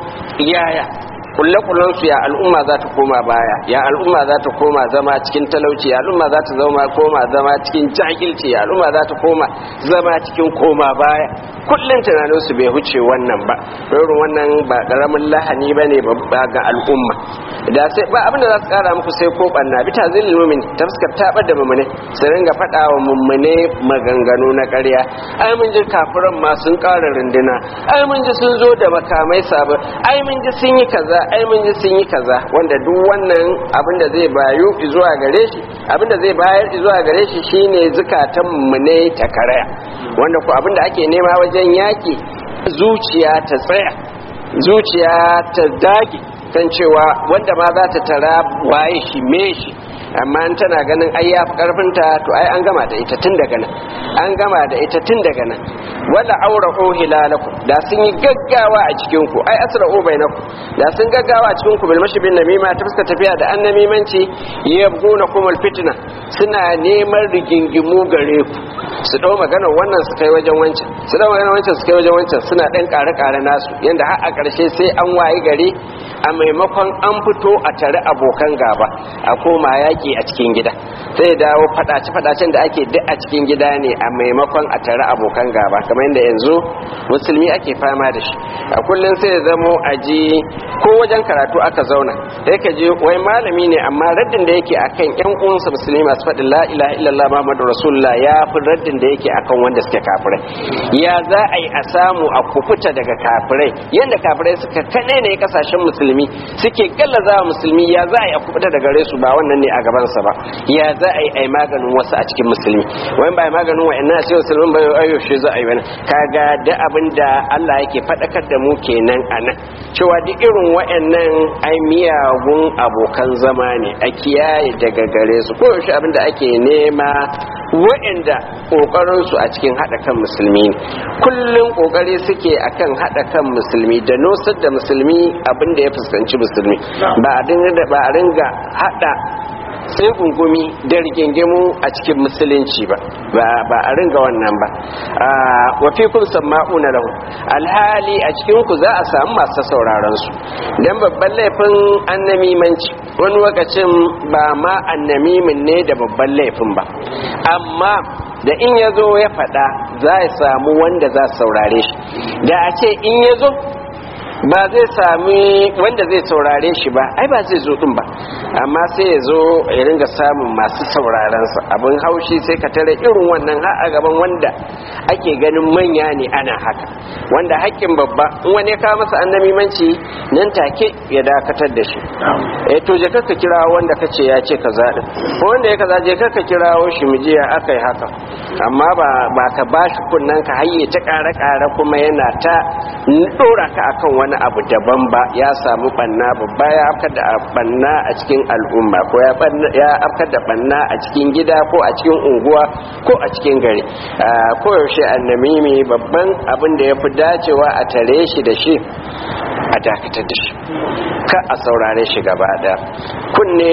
yaya kulle su ya al'umma za ta koma baya ya al'umma za ta koma zama cikin talauci ya al'umma za ta zama koma zama cikin jahilci ya al'umma za ta koma zama cikin koma baya kullum tunanin su bai huce wannan ba irin wannan ba karamin lahani ba ne ba ga al'umma da sai ba abin da za su kara muku sai ko banna bi tazilil mu'min ta fuskar tabar da mu'mine su ringa faɗa wa mu'mine maganganu na ƙarya ai mun ji kafiran ma sun ƙara runduna ai mun ji sun zo da makamai sabon ai mun ji sun yi kaza ai mun ji sun yi kaza wanda duk wannan abin da zai bayu zuwa gare shi abin da zai bayar zuwa gare shi shine zukatan mu ne ta karaya wanda ko abin da ake nema wajen yaki zuciya ta tsaya zuciya ta dage kan cewa wanda ma za ta tara waye shi me shi amma in tana ganin ai ya fi karfinta to ai an gama da ita tun daga nan an gama da ita tun daga nan wala aura o hilalakum da sun yi gaggawa a cikin ku ai asra o bainakum da sun gaggawa a cikin ku bil mashibin namima ta fuska tafiya da annamimanci yabguna kumul fitna suna neman rigingimu gare ku su dau maganar wannan su kai wajen wancan su dau maganar wancan su kai wajen wancan suna dan kare kare nasu yanda har a karshe sai an wayi gari a maimakon an fito a tare abokan gaba a koma yaki a cikin gida sai dawo fadace fadacen da ake duk a cikin gida ne a maimakon a tare abokan gaba kamar yadda yanzu musulmi ake fama da shi a kullum sai ya zamo a ji ko wajen karatu aka zauna sai ka je wai malami ne amma raddin da yake akan yan uwansa musulmi masu faɗin la ilaha illallah muhammadu rasulullah ya fi raddin da yake akan wanda suke kafirai ya za a yi a samu a kufuta daga kafirai yadda kafirai suka kaɗai ne kasashen musulmi suke gallaza wa musulmi ya za a yi a kufuta daga gare su ba wannan ne a gabansa ba ya za a yi a yi maganin wasu a cikin musulmi wani ba maganin wa'annan a cikin musulmin ba ayo shi za a yi wani kaga da abin da Allah yake faɗakar da mu kenan a nan cewa duk irin wa'annan ai miyagun abokan zama ne a kiyaye daga gare su ko yaushe abin da ake nema wa'anda kokarin su a cikin hada kan musulmi ne kullum kokari suke akan hada kan musulmi da nosar da musulmi abin da ya fuskanci musulmi ba a dinga ba a ringa hada sai gungumi da rigingimu a cikin musulunci ba ba a ringa wannan ba wa fi kun sama'una lahu alhali a cikin ku za a samu masu sauraron su dan babban laifin annamimanci wani lokacin ba ma annamimin ne da babban laifin ba amma da in ya zo ya faɗa za a samu wanda za su saurare shi da a ce in ya zo ba zai sami wanda zai saurare shi ba ai ba zai zo din ba amma sai ya zo ya ringa samun masu saurarensa abin haushi sai ka tare irin wannan har a gaban wanda ake ganin manya ne ana haka wanda haƙƙin babba in wani ya kawo masa annamimanci nan take ya dakatar da shi eh to je ka kira wanda kace ya ce kaza din ko wanda ya kaza je ka kirawo shi mu je ya akai haka amma ba ba ka bashi kunnan ka hayye ta ƙara ƙara kuma yana ta dora ka akan wani abu daban ba ya samu banna babba ya afkar da banna a cikin al'umma ko ya afkar da banna a cikin gida ko a cikin unguwa ko a cikin gari ko yaushe annamimi babban abin da ya fi dacewa a tare shi da shi a dakatar da shi ka a saurare shi gaba da kunne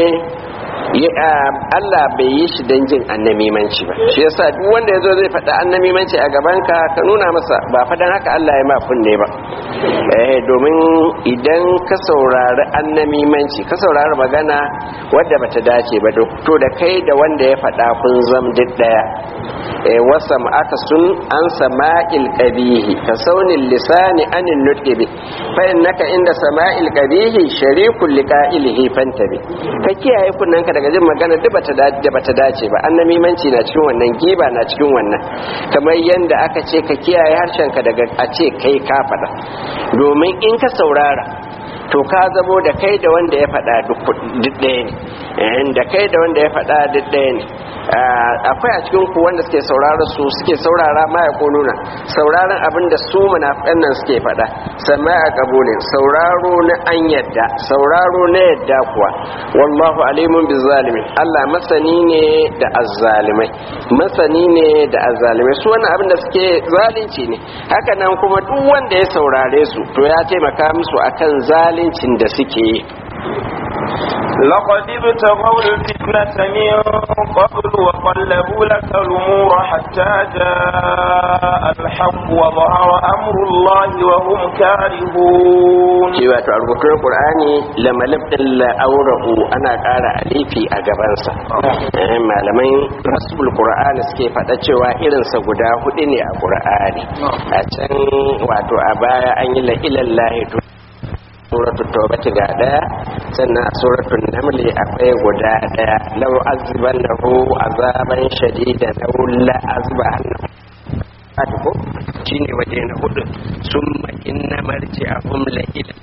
Allah bai yi shi don jin annamimanci ba shi yasa duk wanda yazo zai faɗa annamimanci a gaban ka ka nuna masa ba fadan haka Allah ya ma kunne ba eh domin idan ka saurari annamimanci ka saurari magana wadda bata dace ba to da kai da wanda ya faɗa kun zam duk daya eh wasam aka sun an sama'il qabihi ka saunin lisani anin nutqi bi fa innaka inda sama'il qabihi sharikul liqa'ilihi fantabi ka kiyaye kunnanka daga jin magana duk bata da bata dace ba annamimanci na cikin wannan giba na cikin wannan kamar yanda aka ce ka kiyaye harshenka daga a ce kai ka faɗa domin in ka saurara to ka zamo da kai da wanda ya faɗa duk ɗaya ne da kai da wanda ya faɗa duk ɗaya ne akwai a cikin ku wanda suke saurara su suke saurara ma ya nuna sauraron abin da su munafiqan nan suke faɗa sama a kabulin sauraro na an yadda sauraro na yadda kuwa wallahu alimun bizalimin Allah masani ne da azzalimai masani ne da azzalimai su wannan abin da suke zalunci ne haka nan kuma duk wanda ya saurare su to ya taimaka musu akan zalincin da suke yi لقد ابتغوا الفتنة من قبل وقلبوا لك الأمور حتى جاء الحق وظهر أمر الله وهم كارهون shi wato a rubutun qur'ani lamalib din la'aurahu ana ƙara alifi a gabansa Eh, malaman rasul qur'ani suke faɗa cewa irinsa guda hudu ne a qur'ani a can wato a baya an yi la'ilallahi suratul tawbati ga daya sannan a suratul namli akwai guda daya law azbannahu azaban shadidan aw la azbahannahu ko shine waje na hudu summa inna marji'ahum la ila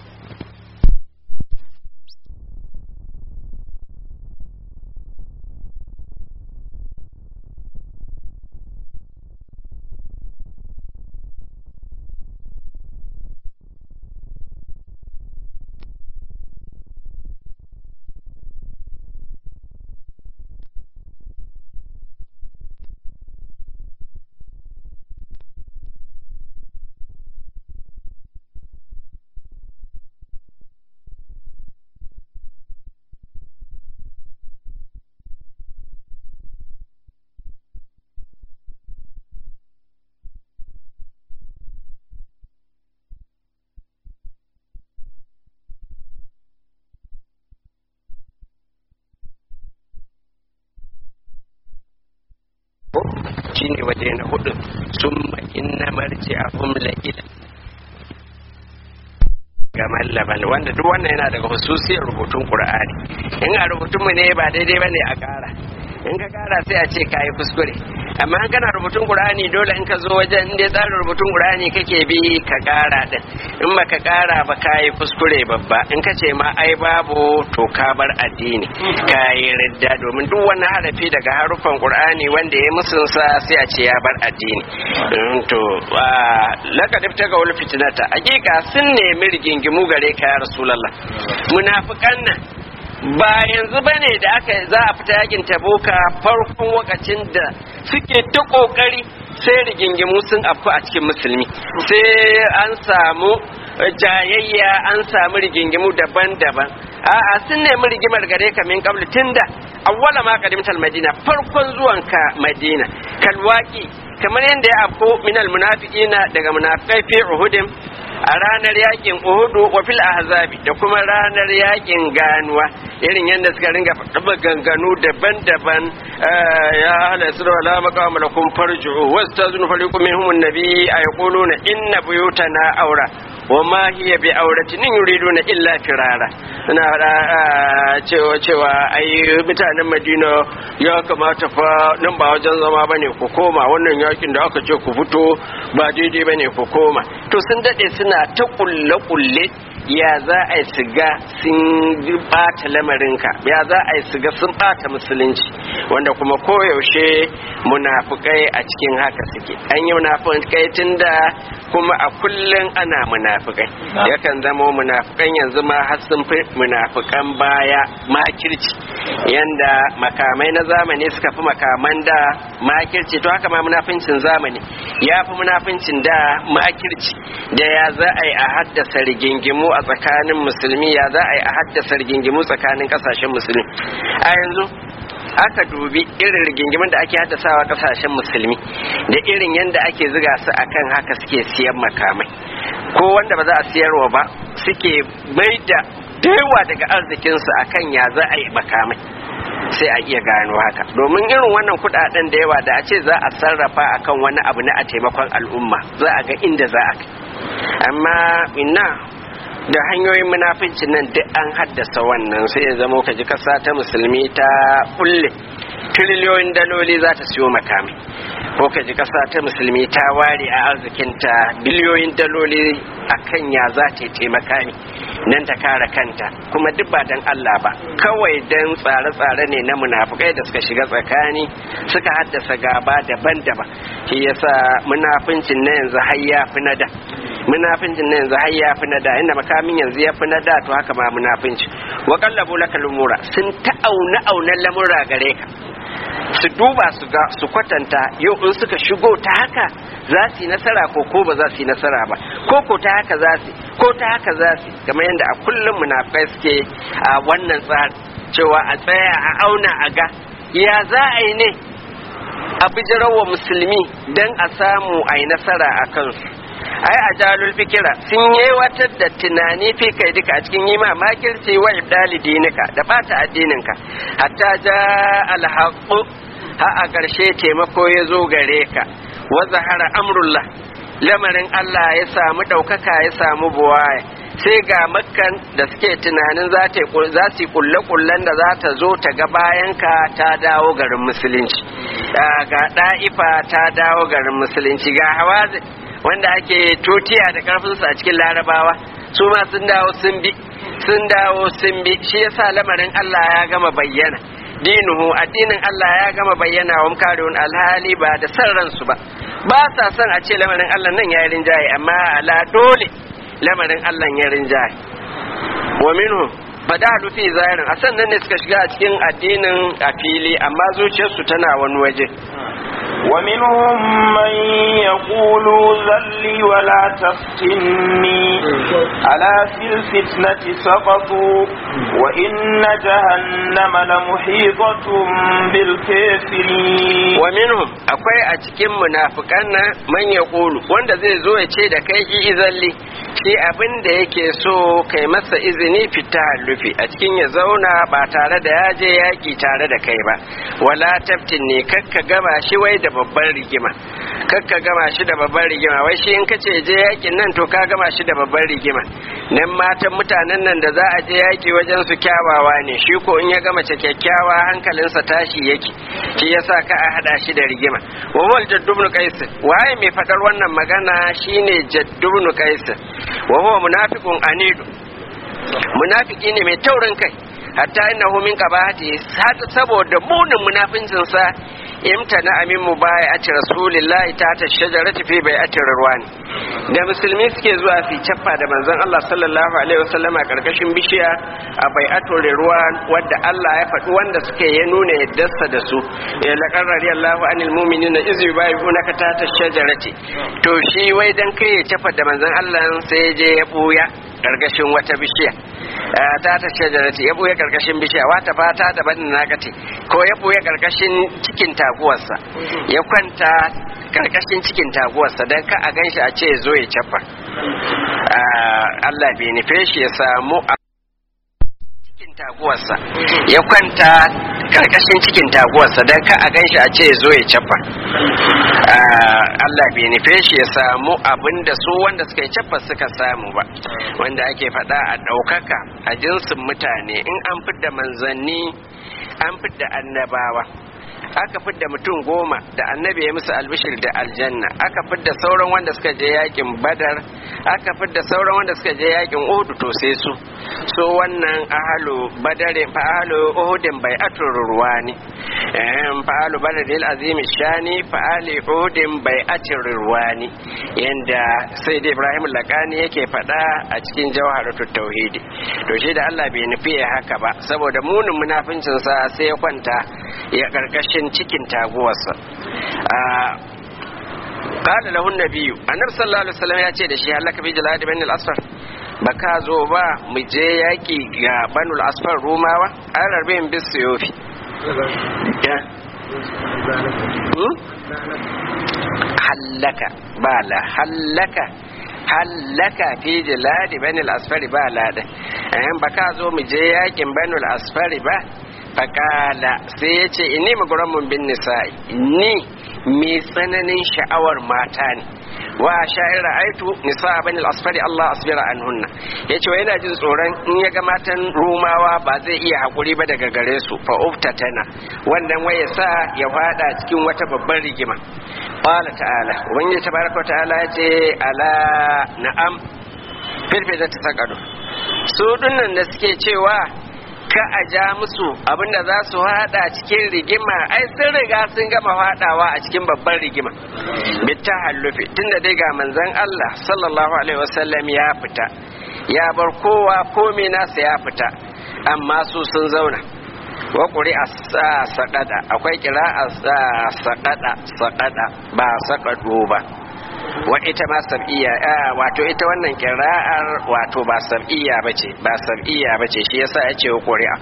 shine waje na hudu summa inna marji'ahum la ila gaman laban wanda duk wannan yana daga hususiyar rubutun qur'ani in a rubutun mu ne ba daidai bane a kara in ka kara sai a ce kayi kuskure amma in kana rubutun qur'ani dole in ka zo wajen inda tsarin rubutun qur'ani kake bi ka kara din in baka kara ba kayi kuskure babba in ka ce ma ai babu to ka bar addini kayi ridda domin duk wani harafi daga harufan qur'ani wanda ya musun sa sai a ce ya bar addini to laqad ibtaga wal fitnata hakika sun nemi rigingimu gare ka ya rasulullah munafiqan nan ba yanzu ba ne da aka za a fita yakin tabuka farkon wakacin da suke ta kokari sai rigingimu sun afku a cikin musulmi sai an samu jayayya an samu rigingimu daban-daban a'a sun nemi rigimar gare ka min kabli tunda awwala ma qadimtal madina farkon zuwanka madina kalwaki kamar yadda ya afko minal munafiqina daga munafiqai fi uhudin a ranar yakin uhudu wa fil ahzabi da kuma ranar yakin ganuwa irin yadda suka ringa faɗa ganganu daban-daban ya hala sirra la maqama lakum farju'u wastazunu fariqu minhum an-nabi ayquluna inna buyutana awra wa ma hiya bi auratin in yuriduna illa firara suna faɗa cewa cewa ai mutanen Madina ya kamata fa nan ba wajen zama bane ku koma wannan yakin da aka ce ku fito ba daidai bane ku koma to sun dade suna ta kulle kulle ya za a yi siga sun bata lamarinka ya za a yi siga sun bata musulunci wanda kuma koyaushe munafukai a cikin haka suke an yi munafukai tun da kuma a kullum ana munafukai yakan zama munafukan yanzu ma har sun fi munafukan baya makirci yanda makamai na zamani suka fi makaman da makirci to haka ma munafincin zamani ya fi munafincin da makirci da ya za a yi a haddasa rigingimu a tsakanin musulmi ya za a yi a haddasa rigingimu tsakanin kasashen musulmi a yanzu aka dubi irin rigingimin da ake haddasawa kasashen musulmi da irin yadda ake ziga su akan haka suke siyan makamai ko wanda ba za a siyarwa ba suke mai da yawa daga arzikinsu akan ya za a yi makamai sai a iya gano haka domin irin wannan kudaden da yawa da a ce za a sarrafa akan wani abu na a taimakon al'umma za a ga inda za a kai amma ina da hanyoyin munafincin nan duk an haddasa wannan sai ya zama ka ji kasa ta musulmi ta kulle triliyoyin daloli za ta siyo makami ko ka ji kasa ta musulmi ta ware a arzikinta biliyoyin daloli a kan ya za ta taimaka ne nan ta kare kanta kuma duk ba dan Allah ba kawai dan tsare-tsare ne na munafukai da suka shiga tsakani suka haddasa gaba daban-daban shi yasa munafincin na yanzu har ya fi na da munafincin na yanzu har ya fi na da inda makamin yanzu ya fi na da to haka ma munafinci wa qallabu laka lumura sun ta'auna aunan lamura gare ka su duba su ga su kwatanta yau in suka shigo ta haka za su yi nasara ko ko ba za su yi nasara ba ko ko ta haka za su ko ta haka za su kamar yadda a kullum munafikai suke a wannan tsari cewa a tsaya a auna a ga ya za a yi ne a bijirawa musulmi don a samu a yi nasara a kansu ai a jalul fikira sun yi da tunani fi kai duka a cikin yi ma makirci wa ibdali dinika da bata addininka hatta ja alhaqu ha a ƙarshe taimako ya zo gare ka wa zahara amrullah lamarin Allah ya samu ɗaukaka ya samu buwaya sai ga makkan da suke tunanin za su kulle kullen da za ta zo ta ga bayanka ta dawo garin musulunci ga ɗa'ifa ta dawo garin musulunci ga hawazin wanda ake tutiya da karfinsu a cikin larabawa su ma sun dawo sun bi sun dawo sun bi shi yasa lamarin Allah ya gama bayyana dinuhu addinin Allah ya gama bayyana wa karun alhali ba da san ransu ba ba sa son a ce lamarin Allah nan ya rinjaye amma ala dole lamarin Allah ya rinjaye wa minhu fadalu fi zahirin a sannan ne suka shiga a cikin addinin a fili amma zuciyarsu tana wani waje ومنهم من يقول ذلي ولا تفتني ألا في الفتنة سقطوا وإن جهنم لمحيطة بالكافرين ومنهم akwai a cikin munafikan nan man ya kulu wanda zai zo ya ce da kai ki izalli shi abin da yake so kai masa izini fita hallufi a cikin ya zauna ba tare da ya je yaki tare da kai ba wala taftin ne kakka gama shi wai da babban rigima kakka gama shi da babban rigima wai shi in kace je yakin nan to ka gama shi da babban rigima nan matan mutanen nan da za a je yaki wajen su kyawawa ne shi ko in ya gama ce kyakkyawa hankalinsa tashi yake shi yasa ka a hada shi da rigima wa wal jaddubnu qais waye mai fadar wannan magana shine jaddubnu qais wa huwa munafiqun anidu munafiki ne mai taurin kai hatta innahu min qabahati saboda munin munafincin sa imtana amin mu baya a ci rasulillahi ta ta shajarati fi bai atin ruwani da musulmi suke zuwa su cappa da manzon Allah sallallahu alaihi wasallam a karkashin bishiya a bai atin ruwan wadda Allah ya faɗi wanda suke ya nuna yaddarsa da su ya laqad radiyallahu anil mu'minina iz yubayyi'unaka ta ta shajarati to shi wai dan kai ya cappa da manzon Allah sai je ya buya karkashin wata bishiya ta ta shajarati ya buya karkashin bishiya wata fata da ban nakati ko ya buya karkashin cikin taguwarsa ya kwanta karkashin cikin taguwarsa don ka a ganshi a ce zo ya cafa Allah bai nufe shi ya samu a cikin cikin taguwarsa ya kwanta karkashin cikin taguwarsa don ka a ganshi a ce zo ya cafa Allah bai nufe shi ya samu abin da su wanda suka yi cafa suka samu ba wanda ake faɗa a ɗaukaka a jinsin mutane in an fidda manzanni an fidda annabawa aka fidda mutum goma da annabi ya musu albishir da aljanna aka fidda sauran wanda suka je yakin badar aka fidda sauran wanda suka je yakin uhudu to sai su so wannan ahalu badare fa ahalu uhudin bai atur ruwani eh fa ahalu badar azim shani fa ali uhudin bai atur ruwani yanda sai da ibrahim lakani yake fada a cikin jawharatut tauhidi to shi da Allah bai nufi haka ba saboda munin munafincin sa sai ya kwanta ya karkashin cikin taguwarsa قال له النبي النبي صلى الله عليه وسلم ya ce da shi halaka bi jalad ibn al-asfar ba ka zo ba mu je yaki ga banu al-asfar rumawa an rabe in bis yofi ya hallaka ba la hallaka hallaka fi jalad ibn al-asfar ba la da ba ka zo mu je yakin banu al-asfar ba fakala sai ya ce ini maguramun bin nisa'i ni mai tsananin sha'awar mata ne wa sha'ir ra'aitu nisa bani al-asfari Allah asbira anhunna yace wa yana jin tsoron in ya ga matan rumawa ba zai iya hakuri ba daga gare su fa uftatana wannan waya sa ya fada cikin wata babbar rigima qala ta'ala ubangiji tabaraka wa ta'ala yace ala na'am filfil ta sakado su dinnan da suke cewa ka a ja musu abinda za su hada cikin rigima ai sun riga sun gama hadawa a cikin babban rigima bitta hallufi tunda dai ga manzon Allah sallallahu alaihi wasallam ya fita ya bar kowa komai nasa ya fita amma su sun zauna wa ƙuri a saƙaɗa akwai kira a saƙaɗa saƙaɗa ba saƙaɗo ba wa ita ma sab'iyya wato ita wannan kira'ar wato ba sab'iyya bace ba sab'iyya bace shi yasa ya ce ƙuri'a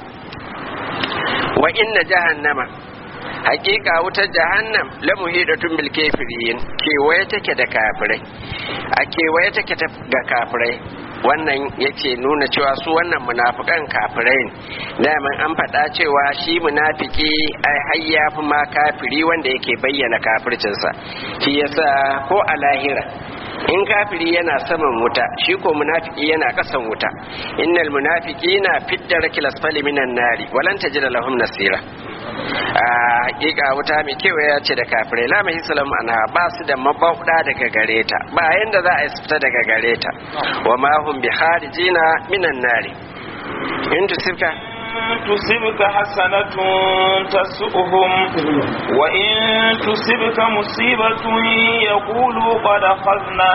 wa inna jahannama hakika wutar jahannam la muhidatun bil kafirin kewaye take da kafirai a kewaye take ga kafirai wannan yake nuna cewa su wannan munafikan kafirai ne daman an faɗa cewa shi munafiki ai har ya fi ma kafiri wanda yake bayyana kafircinsa shi yasa ko a lahira in kafiri yana saman wuta shi ko munafiki yana kasan wuta innal munafiqina fid darakil asfali minan nari walan tajida lahum nasira a hakika wuta mai kewaya ce da kafirai la mai salam anha ba su da mabauda daga gare ta ba yanda za a yi fita daga gare ta wa ma hum bi kharijina minan nari in tusibka تصبك حسنة تسؤهم وإن تصبك مصيبة يقولوا قد أخذنا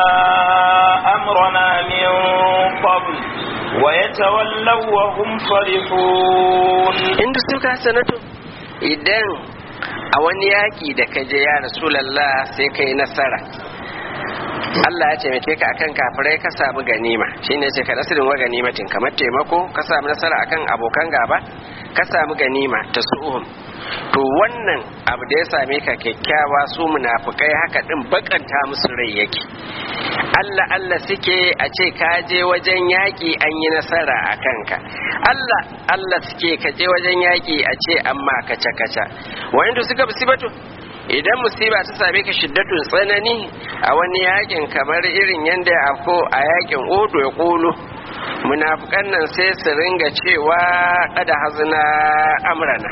أمرنا من قبل ويتولوا وهم فرحون in tusibka hasanatu idan a wani yaki da ka je ya rasulallah sai kai nasara Allah ya taimake ka akan kafirai ka samu ganima shine ce ka nasirin wa ganimatin kamar taimako ka samu nasara akan abokan gaba ka samu ganima ta su'uhum to wannan abu da ya same ka kyakkyawa su munafukai haka din bakanta musu rai yake Allah Allah suke a ce ka je wajen yaƙi an yi nasara a kanka Allah Allah suke ka je wajen yaƙi a ce amma kaca kaca wanda suka musibatu idan musiba ta same ka shiddatun tsanani a wani yakin kamar irin yadda ya afko a yakin odo ya kulu munafukan nan sai su ringa cewa kada hazina amrana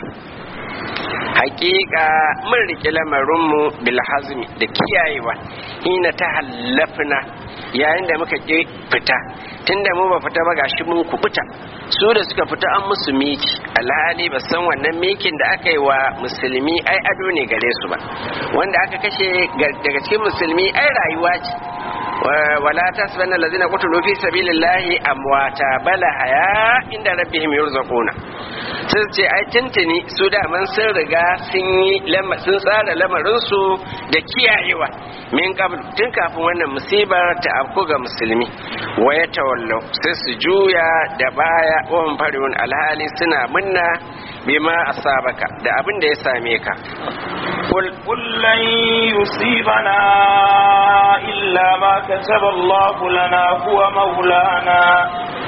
hakika mun riƙe lamarinmu bil hazmi da kiyayewa hina ta hallafna yayin da muka ƙi fita tunda mu ba fita ba gashi mun kubuta su da suka fita an musu miki alhali ba san wannan mikin da aka yi wa musulmi ai ado ne gare su ba wanda aka kashe daga cikin musulmi ai rayuwa ce wala tasbanna allazina qutilu fi sabilillahi amwata bala haya inda rabbihim yurzaquna sun ce ai tuntuni su da man sun riga sun yi sun tsara lamarin su da kiyayewa min qabl tun kafin wannan musibar ta afku ga musulmi waya tawallau sai su juya da baya wa farihun alhali suna munna bima asabaka da abin da ya same ka قل قل لن يصيبنا إلا ما كتب الله لنا هو مولانا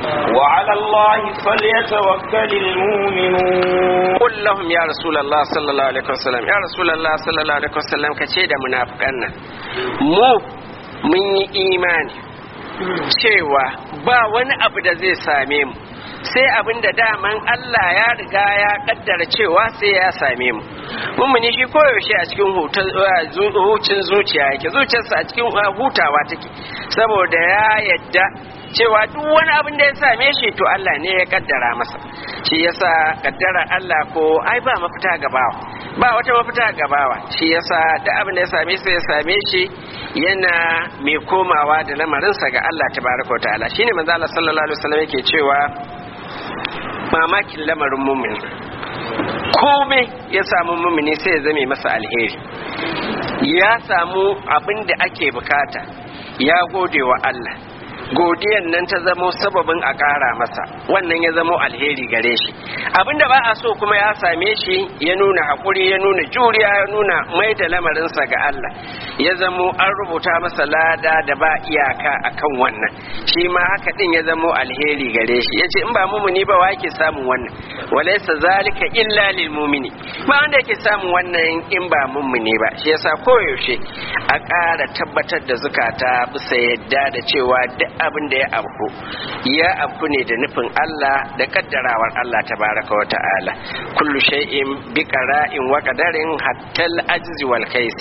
وعلى الله فليتوكل المؤمنون qul lahum ya rasulullah sallallahu alaihi wasallam ya rasulullah sallallahu alaihi wasallam kace da munafikan nan mu mun yi imani cewa ba wani abu da zai same mu sai abin da daman Allah ya riga ya kaddara cewa sai ya same mu mummuni shi koyaushe a cikin hucin zuciya yake zuciyarsa a cikin hutawa take saboda ya yadda cewa duk wani abin da ya same shi to Allah ne ya kaddara masa shi yasa kaddara Allah ko ai ba mafita gabawa ba wata mafita gabawa shi yasa duk abin da ya same shi ya same shi yana mai komawa da lamarinsa ga Allah tabaraka wa ta'ala shine manzo Allah sallallahu alaihi wasallam yake cewa mamakin lamarin mumini komai ya samu mumini sai ya zame masa alheri ya samu abin da ake bukata ya gode wa Allah godiyan nan ta zamo sababin a ƙara masa wannan ya zamo alheri gare shi abinda ba a so kuma ya same shi ya nuna haƙuri ya nuna juriya ya nuna mai da lamarinsa ga Allah ya zamo an rubuta masa lada da ba iyaka akan wannan shi ma haka din ya zamo alheri gare shi yace in ba mumuni ba wa yake samun wannan walaysa zalika illa lil mumini ba wanda yake samun wannan in ba mumuni ba shi yasa koyaushe a ƙara tabbatar da zukata bisa yadda da cewa duk abin da ya afku ya afku ne da nufin Allah da kaddarawar Allah tabaraka wa ta'ala kullu shay'in bi qara'in wa qadarin hatta al-ajzi wal kais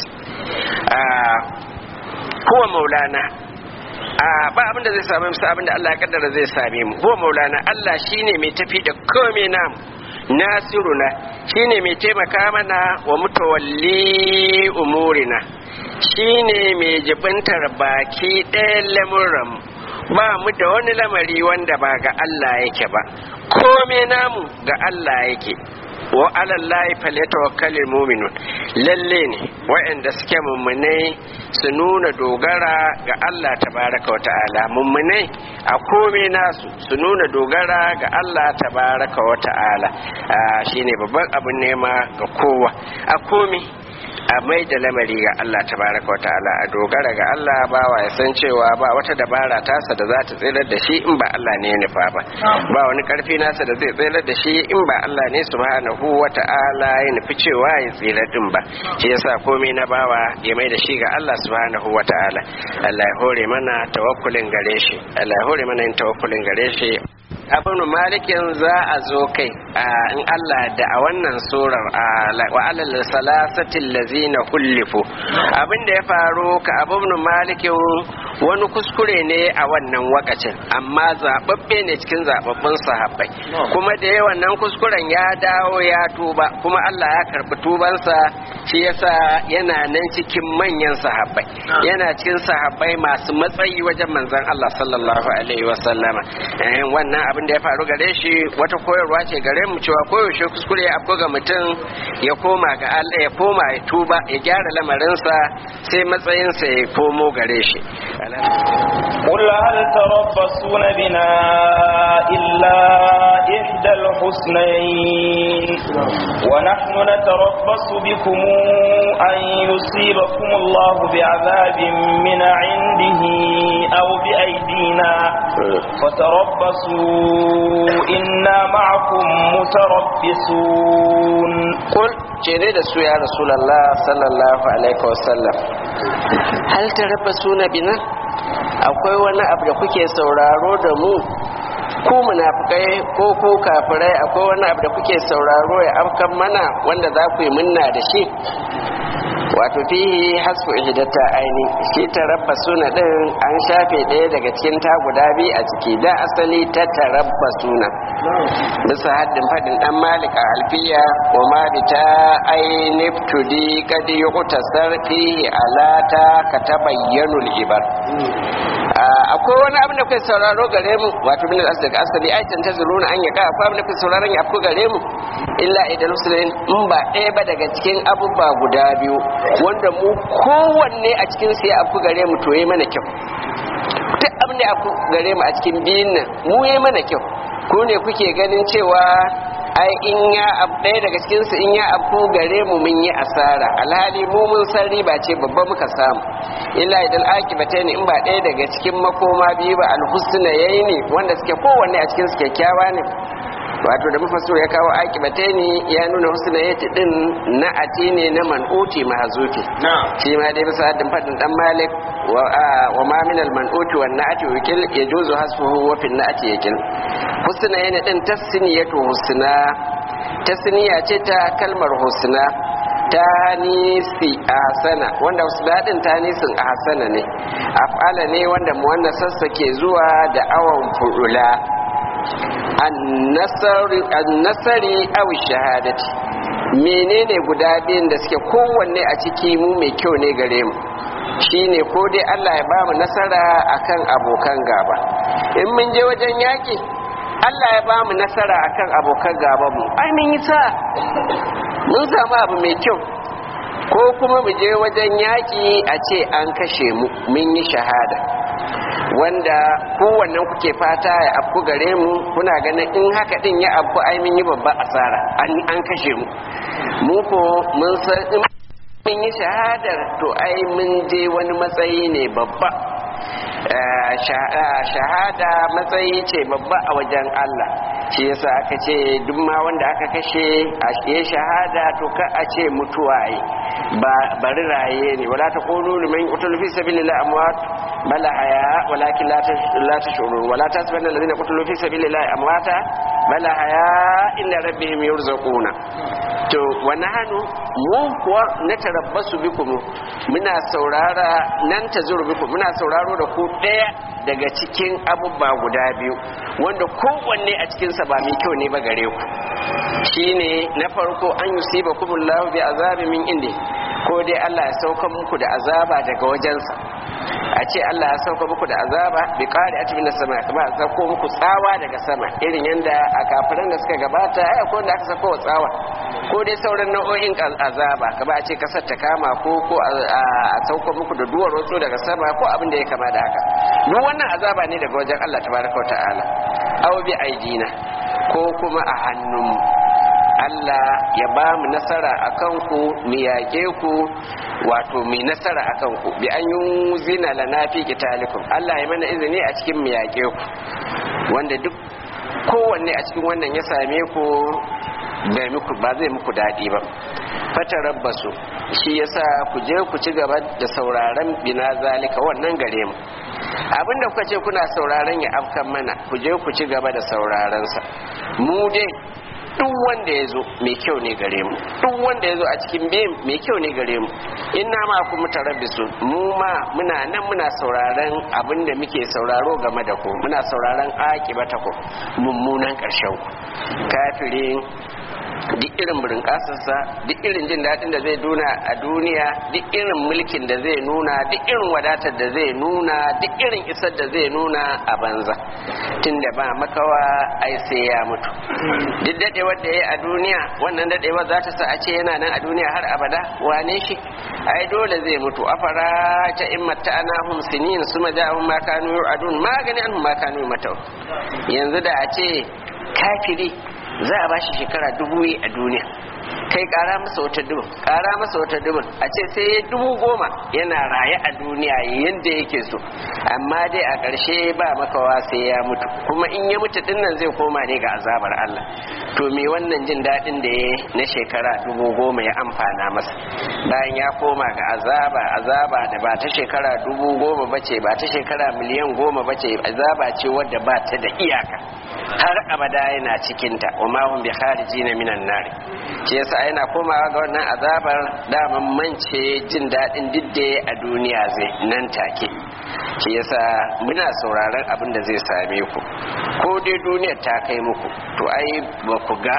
huwa maulana ba abin da zai same mu sai abin da Allah ya kaddara zai same mu huwa maulana Allah shine mai tafi da komai namu nasiruna shine mai taimaka mana wa mutawalli umurina shine mai jibintar baki ɗayan lamuran ba mu da wani lamari wanda ba ga Allah yake ba kome namu ga Allah yake wa alallahi falyatawakkalul mu'minun lalle ne waɗanda suke mummunai su nuna dogara ga Allah tabaraka wa ta'ala mummunai a kome nasu su nuna dogara ga Allah tabaraka wa ta'ala shine babban abin nema ga kowa a kome a mai da lamari ga Allah tabaraka wa ta'ala a dogara ga Allah bawa ya san cewa ba wata dabara tasa da za ta tsirar da shi in ba Allah ne ya nufa ba ba wani karfi nasa da zai tsirar da shi in ba Allah ne subhanahu wa ta'ala ya nufi cewa ya tsirar din ba shi yasa komai na bawa ya mai da shi ga Allah subhanahu wa ta'ala Allah ya hore mana tawakkulin gare shi Allah ya hore mana yin tawakkulin gare shi abin malikin za a zo kai in Allah da a wannan surar wa alal salasatin lazina kullifu abin da ya faru ka abin malikin wani kuskure ne a wannan wakacin amma zababbe ne cikin zababbun sahabbai kuma da ya wannan kuskuren ya dawo ya tuba kuma Allah ya karbi tubansa shi yasa yana nan cikin manyan sahabbai yana cikin sahabbai masu matsayi wajen manzon Allah sallallahu alaihi wasallama wannan abin da ya faru gare shi wata koyarwa ce gare mu cewa koyaushe kuskure ya ga mutum ya koma ga Allah ya koma ya tuba ya gyara lamarinsa sai matsayinsa ya komo gare shi قل هل تربصون بنا إلا إحدى الحسنين ونحن نتربص بكم أن يصيبكم الله بعذاب من عنده أو بأيدينا فتربصوا إنا معكم متربصون قل cere da su ya rasulallah sallallahu alaihi wasallam hal tarabbasuna bina akwai wani abu da kuke sauraro da mu ku munafikai ko ko kafirai akwai wani abu da kuke sauraro ya afkan mana wanda za ku yi munna da shi wato fihi hasfu ihdatta aini shi tarabbasuna din an shafe ɗaya daga cikin ta guda biyu a ciki da asali ta tarabbasuna bisa haddin fadin dan malik a alfiya wa ma bi ta aini tudi kad yuqtasar fihi alata ka tabayyanu ibar akwai wani abin da kai sauraro gare mu wato bin al daga asali aitan ta zuruna an yaka akwai abin da kai sauraron ya afko gare mu illa idan musulmin in ba ɗaya ba daga cikin abubuwa guda biyu wanda mu kowanne a cikin sai afko gare mu to yi mana kyau duk abin da afko gare mu a cikin biyun nan mu yi mana kyau ko ne kuke ganin cewa ai in ya ab ɗaya daga cikin su in ya abku gare mu mun yi asara alhali mu mun san riba ce babba muka samu illa idan akibata ne in ba ɗaya daga cikin makoma biyu ba alhusna yayi ne wanda suke kowanne a cikin su kyakkyawa ne wato da mafassir ya kawo akibata ne ya nuna husna yati din na ati ne na man'uti mahzufi shi ma dai bisa haddin fadin dan malik wa ma min al man'uti wan na'ati wakil yajuzu hasfuhu wa fil na'ati yakil husna yana din tasniyatu husna tasniya ce ta kalmar husna tanisi ahsana wanda husna din tanisin ahsana ne af'ala ne wanda muwannasarsa ke zuwa da awan fu'ula annasari aw shahadati menene guda biyun da suke kowanne a ciki mu mai kyau ne gare mu shine ko dai Allah ya bamu nasara akan abokan gaba in mun je wajen yaki Allah ya bamu nasara akan abokan gaba mu ai mun yi sa mun samu abu mai kyau ko kuma mu je wajen yaki a ce an kashe mu mun yi shahada wanda kowannen kuke fata ya afku gare mu kuna ganin in haka din ya afku ai mun yi babba asara an kashe mu mu ko mun san in mun yi shahadar to ai mun je wani matsayi ne babba shahada matsayi ce babba a wajen Allah shi yasa aka ce duk ma wanda aka kashe a ya shahada to ka a ce mutuwa yi ba bari raye ne wala ta qulu liman qutila fi sabilillah amwat bala haya walakin la tashurun wala tasbanna alladhina qutilu fi sabilillah amwata bala haya inna rabbihim yurzaquna to wa nahnu mu kuwa na tarabbasu bikum muna saurara nan tazuru bikum muna sauraro da ku daya daga cikin abubba guda biyu wanda kowanne a cikinsa ba mai kyau ne ba gare ku shine na farko an yusiba kumullahu bi azabi min indi ko dai Allah ya sauka muku da azaba daga wajensa a ce Allah ya sauka muku da azaba bi qari atmin sama kuma a sauko muku tsawa daga sama irin yanda a kafiran da suka gabata ai akwai wanda aka sauko tsawa ko dai sauran nau'o'in azaba kaba a ce kasar ta kama ko ko a sauko muku da duwar wasu daga sama ko abin da ya kama da haka duk wannan azaba ne daga wajen Allah tabaraka wa ta'ala aw bi aidina ko kuma a hannunmu Allah ya ba mu nasara a kanku mu yaƙe ku wato mai nasara a kanku bi an yi zina lana fi kitalikum Allah ya mana izini a cikin mu yaƙe ku wanda duk kowanne a cikin wannan ya same ku bai muku ba zai muku daɗi ba fata rabbasu shi yasa ku je ku ci gaba da sauraron bina zalika wannan gare mu abinda kuka ce kuna sauraron ya afkan mana ku je ku ci gaba da sauraron sa mu dai duk wanda ya zo mai kyau ne gare mu duk wanda ya zo a cikin biyun mai kyau ne gare mu inna ma ku mutarabbisu mu ma muna nan muna sauraron abin da muke sauraro game da ku muna sauraron akibata ku mummunan ƙarshen ku kafirin duk irin burin kasarsa duk irin jin daɗin da zai nuna a duniya duk irin mulkin da zai nuna duk irin wadatar da zai nuna duk irin isar da zai nuna a banza tunda ba makawa ai sai ya mutu duk daɗewar da ya yi a duniya wannan daɗewar za ta sa a ce yana nan a duniya har abada wane shi ai dole zai mutu afara ta in matta ana hum sinin suma ja'ahum ma kanu yu'adun magani an ma kanu matau yanzu da a ce kafiri za a bashi shekara dubu a duniya kai kara masa wata dubin kara masa wata dubin a ce sai ya dubu goma yana raye a duniya yadda yake so amma dai a ƙarshe ba makawa sai ya mutu kuma in ya mutu dinnan zai koma ne ga azabar Allah to me wannan jin daɗin da ya na shekara dubu goma ya amfana masa bayan ya koma ga azaba azaba da ba ta shekara dubu goma bace ba ta shekara miliyan goma bace azaba ce wadda ba ta da iyaka har abada yana cikinta wa ma hum bi kharijina minan nar shi yasa yana komawa ga wannan azabar daman mance jin dadin didde a duniya zai nan take shi yasa muna sauraron abin da zai same ku ko dai duniyar ta kai muku to ai ba ku ga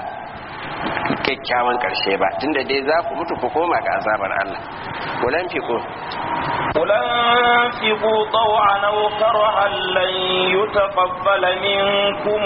kyakkyawan karshe ba tunda dai za ku mutu ku koma ga azabar Allah kulan fiko قل انفقوا طوعا او كرها لن يتقبل منكم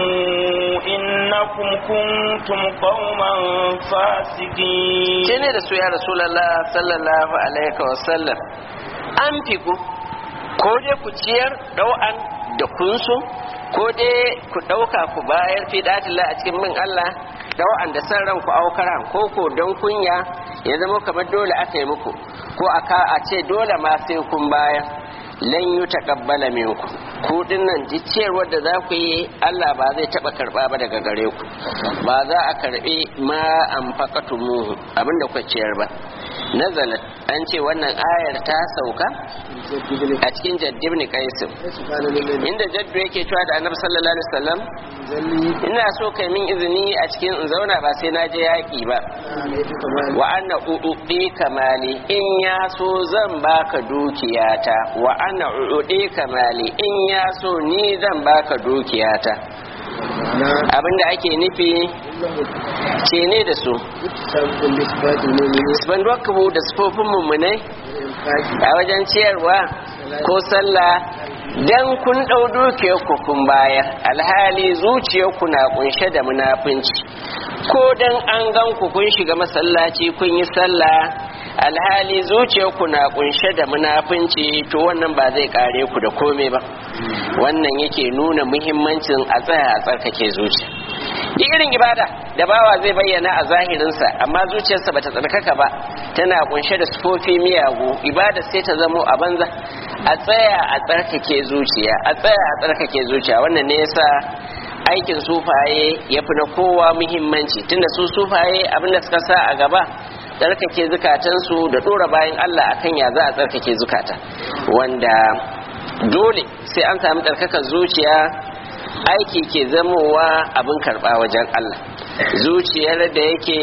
انكم كنتم قوما فاسقين ne da su ya rasulullah sallallahu alaihi wasallam an fiku ko dai ku ciyar dau'an da kunsu ko dai ku dauka ku bayar fi datillah a cikin bin Allah da wa'anda san ranku aukaran ko ko don kunya ya zama kamar dole aka yi muku ko aka a ce dole ma sai kun baya lan yi taqabbala minku ku dinnan ciyarwar da za ku yi Allah ba zai taba karba ba daga gare ku ba za a karbi ma an muhu abinda ku ciyar ba nazalat an ce wannan ayar ta sauka a cikin jaddib ne kaisim inda jaddu yake cewa da annabi sallallahu alaihi wasallam ina so kai min izini a cikin in zauna ba sai na je yaƙi ba wa anna uɗuɗi kamali in ya so zan baka dukiyata wa anna uɗuɗi kamali in ya so ni zan baka dukiyata abinda ake nufi ce ne da su banduwa da sufofin mummunai a wajen ciyarwa ko sallah dan kun ɗau dukiyarku kun bayar alhali zuciyarku na kunshe da munafunci ko dan an gan ku kun shiga masallaci kun yi sallah alhali zuciyarku na kunshe da munafunci to wannan ba zai kare ku da komai ba wannan yake nuna muhimmancin a tsaya a tsarkake zuciya duk irin ibada da bawa zai bayyana a zahirinsa amma zuciyarsa bata tsarkaka ba tana kunshe da sufofi miyagu ibada sai ta zamo a banza a tsaya a tsarkake zuciya a tsaya a tsarkake zuciya wannan ne yasa aikin sufaye ya fi na kowa muhimmanci tunda su sufaye abinda suka sa a gaba tsarkake zukatansu da dora bayan Allah akan ya za a tsarkake zukata wanda dole sai an sami tsarkakar zuciya aiki ke zamowa abin karba wajen Allah zuciyar da yake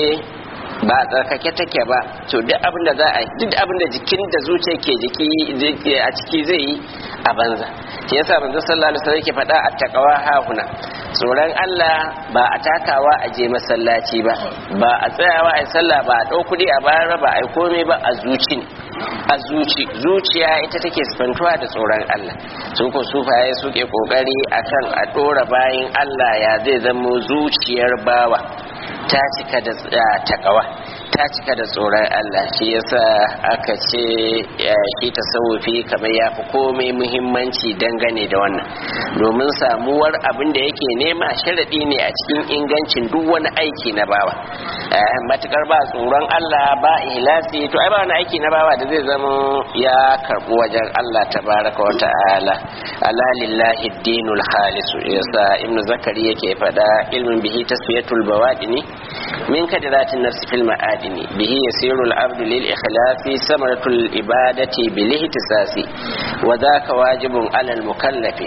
ba tsarkake take ba to duk abin da za a duk abin da jikin da zuciya ke jiki a ciki zai yi a banza shi yasa manzo sallallahu alaihi wasallam yake faɗa attaqwa hahuna tsoron Allah ba a takawa a je masallaci ba ba a tsayawa a sallah ba a ɗau kuɗi a bayar ba a yi komai ba a zuci ne a zuci zuciya ita take sifantuwa da tsoron Allah su ko sufaye suke kokari akan a ɗora bayan Allah ya zai zamo zuciyar bawa ta cika da takawa ta cika da tsoron Allah shi yasa aka ce shi tasawufi kamar ya fi komai muhimmanci dangane da wannan domin samuwar abin da yake nema sharaɗi ne a cikin ingancin duk wani aiki na bawa matukar ba tsoron Allah ba ihlasi to ai ba wani aiki na bawa da zai zama ya karɓi wajen Allah tabaraka wa ta'ala ala lillahi dinul khalis yasa ibnu zakari yake faɗa ilmin bihi tasfiyatul bawadini min kadiratin nafsi fil ma'adini bihi yasiru al-abdu lil ikhlasi samaratul ibadati bil ihtisasi wa dhaka wajibun ala al-mukallafi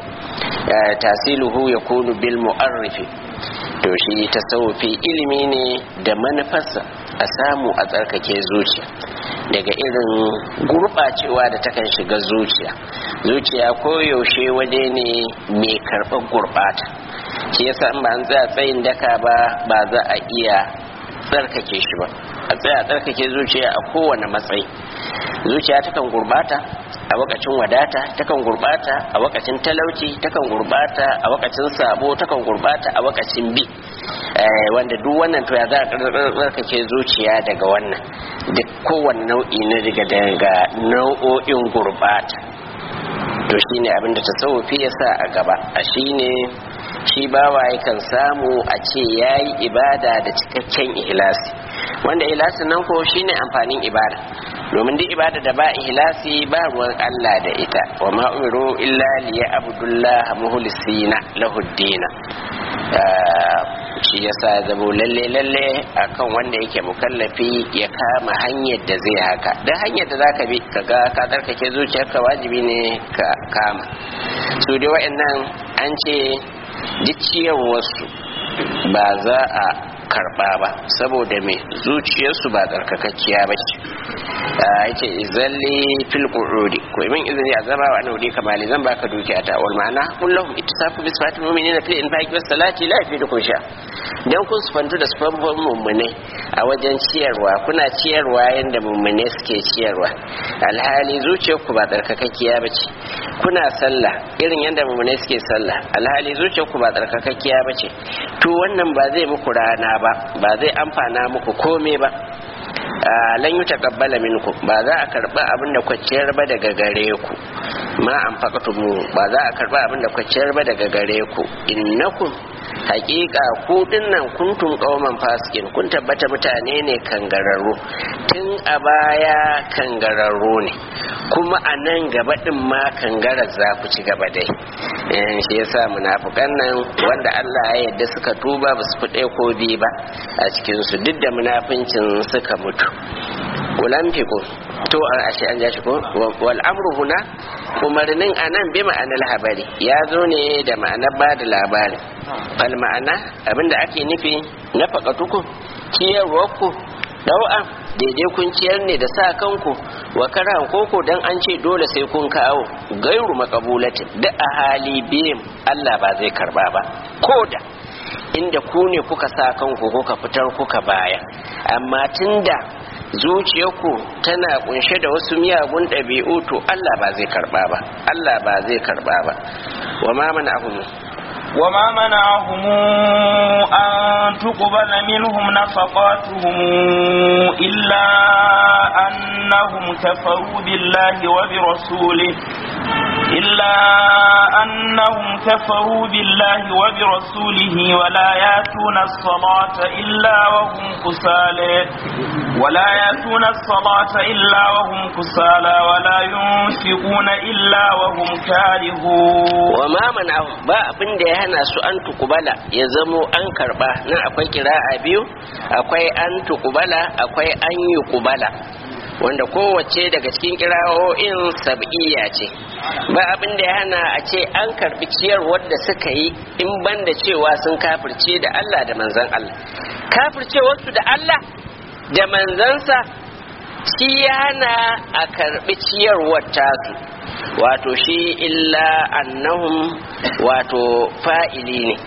tasiluhu yakunu bil mu'arrifi to shi tasawufi ilimi ne da manufarsa a samu a tsarkake zuciya daga irin gurɓacewa da takan shiga zuciya zuciya koyaushe waje ne mai karɓar gurɓata shi yasa in ba an tsaya tsayin daka ba ba za a iya tsarkake shi ba a tsaya tsarkake zuciya a kowane matsayi zuciya takan gurbata a wakacin wadata takan gurbata a wakacin talauci takan gurbata a wakacin sabo takan gurbata a wakacin bi wanda duk wannan to ya za a tsarkake zuciya daga wannan duk kowane nau'i na daga daga nau'o'in gurbata to shine abinda tasawufi ya sa a gaba a shine shi bawa yakan samu a ce ya yi ibada da cikakken ihlasi wanda ihlasin nan ko shine amfanin ibada domin duk ibada da ba ihlasi ba ruwan Allah da ita wa ma umiru illa liya abdullah muhlisina lahu dina shi yasa zabo lalle lalle akan wanda yake mukallafi ya kama hanyar da zai haka dan hanyar da zaka bi kaga ka tsarkake zuciyarka wajibi ne ka kama su dai wa'annan an ce duk ciyarwarsu ba za a karba ba saboda mai zuciyarsu ba tsarkakakkiya ba ce a yake izalli fil qurudi ko min izini a zama wa annabi kamali zan baka dukiya ta wal ma'ana kullum ittisafu bi sifatil mu'minina fil infaqi was salati la yafidukum sha dan kun sufantu da sufan mummune a wajen ciyarwa kuna ciyarwa yanda mummune suke ciyarwa alhali zuciyarku ba tsarkakakkiya ba ce kuna sallah irin yanda mummune suke sallah alhali zuciyarku ba tsarkakakkiya ba ce to wannan ba zai muku rana ba ba zai amfana muku komai ba lan yi taqabbala minku ba za a karba abin da kwacciyar ba daga gare ku ma an mu ba za a karba abin da kwacciyar ba daga gare ku innakum hakika ku dinnan kuntum qauman fasikin kun tabbata mutane ne kangararru tun a baya kangararru ne kuma a nan gaba din ma kangarar za ku ci gaba dai eh shi yasa munafikan nan wanda Allah ya yarda suka tuba ba su fi ko biyu ba a cikin su duk da munafincin suka mutu ulan fiko to a ashe an ja shi ko wal amru huna umarnin anan bi ma'anar habari ya zo ne da ma'anar ba da labari fal ma'ana abinda ake nufi na fakatuku ciyarwarku dau'an daidai kun ciyar ne da sa kanku wa karan koko dan an ce dole sai kun kawo gairu makabulatin duk a hali biyin Allah ba zai karba ba koda inda ku ne kuka sa kanku kuka fitar kuka baya amma tunda zuciyarku tana kunshe da wasu miyagun ɗabi'u to Allah ba zai karba ba Allah ba zai karba ba wa ma mana ahum وما منعهم أن تقبل منهم نفقاتهم إلا أنهم كفروا بالله وبرسوله إلا أنهم كفروا بالله وبرسوله ولا ياتون الصلاة إلا وهم كسالى ولا ياتون الصلاة إلا وهم كسالى ولا ينفقون إلا وهم كارهون وما منعهم ba abin da ya hana su an tukubala ya zamo an karba nan akwai kira'a biyu akwai an tukubala akwai an yi kubala wanda kowace daga cikin kira'o'in sab'iyya ce ba abin da ya hana a ce an karbi ciyarwar da suka yi in banda cewa sun kafirce da Allah da manzan Allah kafircewarsu da Allah da manzansa shi ya hana a karbi ciyarwar tasu wato shi illa annahum wato fa'ili ne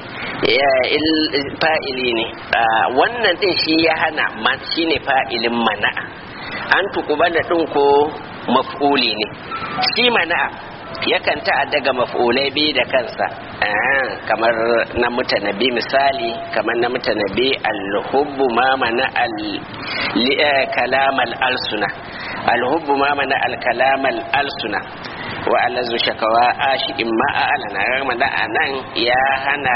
fa'ili ne wannan din shi ya hana shi ne fa'ilin mana'a an tukubala ɗin ko maf'uli ne shi mana'a yakan ta'adda ga maf'ulai biyu da kansa kamar na mutanabi misali kamar na mutanabi alhubbu ma mana kalamal alsuna alhubbu ma mana alkalamal alsuna wa alazu shakawa ashikin ma a alana rama da anan ya hana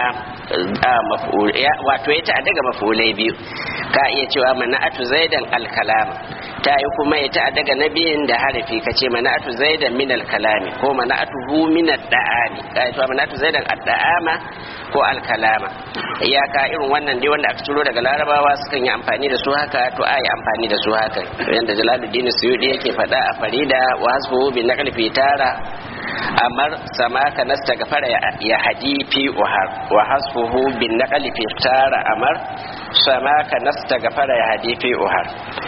wato ya ta'adda ga maf'ulai biyu ka iya cewa mana'atu zaidan alkalama ta yi kuma ya ta'adda ga nabiyin da harafi ka ce mana'atu zaidan min alkalami ko mana'atu hu min adda'ami ka yi cewa mana'atu zaidan adda'ama ko alkalama iyaka irin wannan dai wanda aka ciro daga larabawa sukan yi amfani da su haka to a yi amfani da su haka yadda jalaluddin suyudi yake faɗa a farida wa hasbuhu bin naqli fi tara amar sama ka nasta gafara ya hadi fi uhar wa hasbuhu bin naqli fi tara amar sama ka nasta gafara ya hadi fi uhar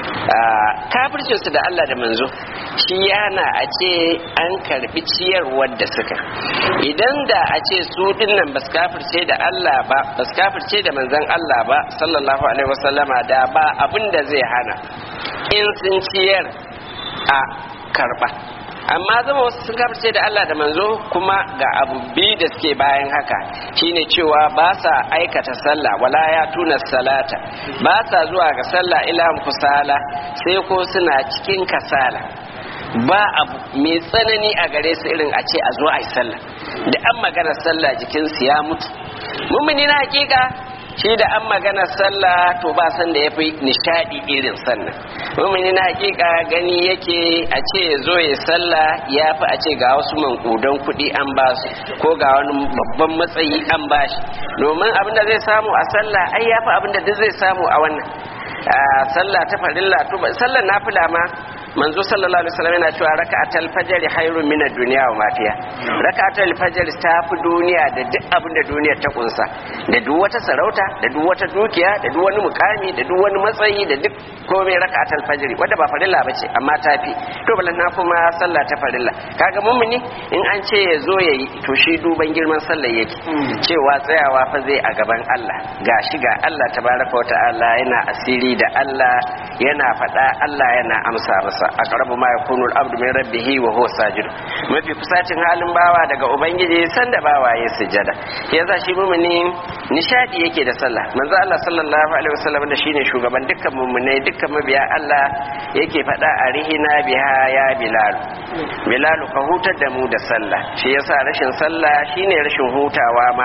kafircin su da Allah da manzo shi yana a ce an karbi ciyarwar da suka idan da a ce su dinnan bas kafirce da Allah ba bas kafirce da manzon Allah ba sallallahu alaihi wasallama da ba abin da zai hana in sun ciyar a karba amma zama wasu sun kafirce da Allah da manzo kuma ga abu biyu da suke bayan haka shine cewa ba sa aikata sallah wala ya tuna salata ba sa zuwa ga sallah ila kusala sai ko suna cikin kasala ba abu mai tsanani a gare su irin a ce a zo a yi sallah da an magana sallah jikinsu ya mutu mummuni na hakika shi da an magana sallah to ba san da ya fi nishadi irin sannan mumini na hakika gani yake a ce ya zo ya sallah ya fi a ce ga wasu mankudan kuɗi an ba su ko ga wani babban matsayi an ba shi domin abinda zai samu a sallah ai ya fi abinda duk zai samu a wannan sallah ta farilla to sallar nafila ma manzo sallallahu alaihi wasallam yana cewa raka'atul fajr khairun min ad-dunya wa ma fiha raka'atul fajr ta fi duniya da duk abin da duniyar ta kunsa da duk wata sarauta da duk wata dukiya da duk wani mukami da duk wani matsayi da duk komai raka'atul fajr wanda ba farilla bace amma ta fi to balan na kuma sallah ta farilla kaga mummuni in an ce ya zo yayi to shi duban girman sallar yake cewa tsayawa fa zai a gaban Allah gashi ga Allah tabaraka wa ta'ala yana asiri da Allah yana faɗa Allah yana amsa masa aqrabu ma yakunu al-abdu min rabbih wa huwa sajid mafi kusacin halin bawa daga ubangiji sanda bawa ya sujada yasa shi mumuni nishadi yake da sallah manzo Allah sallallahu alaihi wasallam da shine shugaban dukkan mumunai dukkan mabiya Allah yake faɗa a rihina biha ya bilal bilal ka hutar da mu da sallah shi yasa rashin sallah shine rashin hutawa ma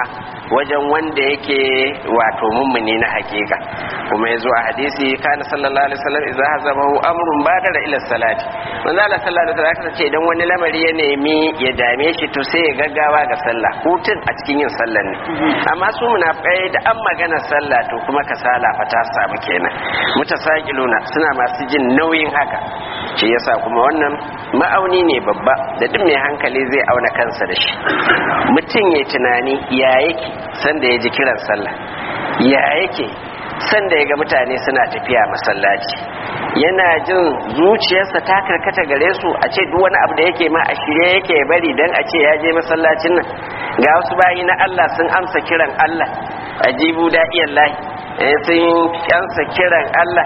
wajen wanda yake wato mummuni na hakika kuma ya zo a hadisi kana sallallahu alaihi wasallam idza hazabahu amrun badara ila salati manzo Allah sallallahu alaihi wasallam ce idan wani lamari ya nemi ya dame shi to sai ya gaggawa ga sallah hutun a cikin yin sallar ne amma su munafikai da an magana sallah to kuma kasala fa ta samu kenan mutasaqiluna suna masu jin nauyin haka shi yasa kuma wannan ma'auni ne babba da duk mai hankali zai auna kansa da shi mutum ya tunani ya yake sanda ya ji kiran sallah ya yake sanda ya ga mutane suna tafiya masallaci yana jin zuciyarsa ta karkata gare su a ce duk wani abu da yake ma a shirye yake bari dan a ce ya je masallacin nan ga wasu bayi na Allah sun amsa kiran Allah ajibu da'iyallahi sun amsa kiran Allah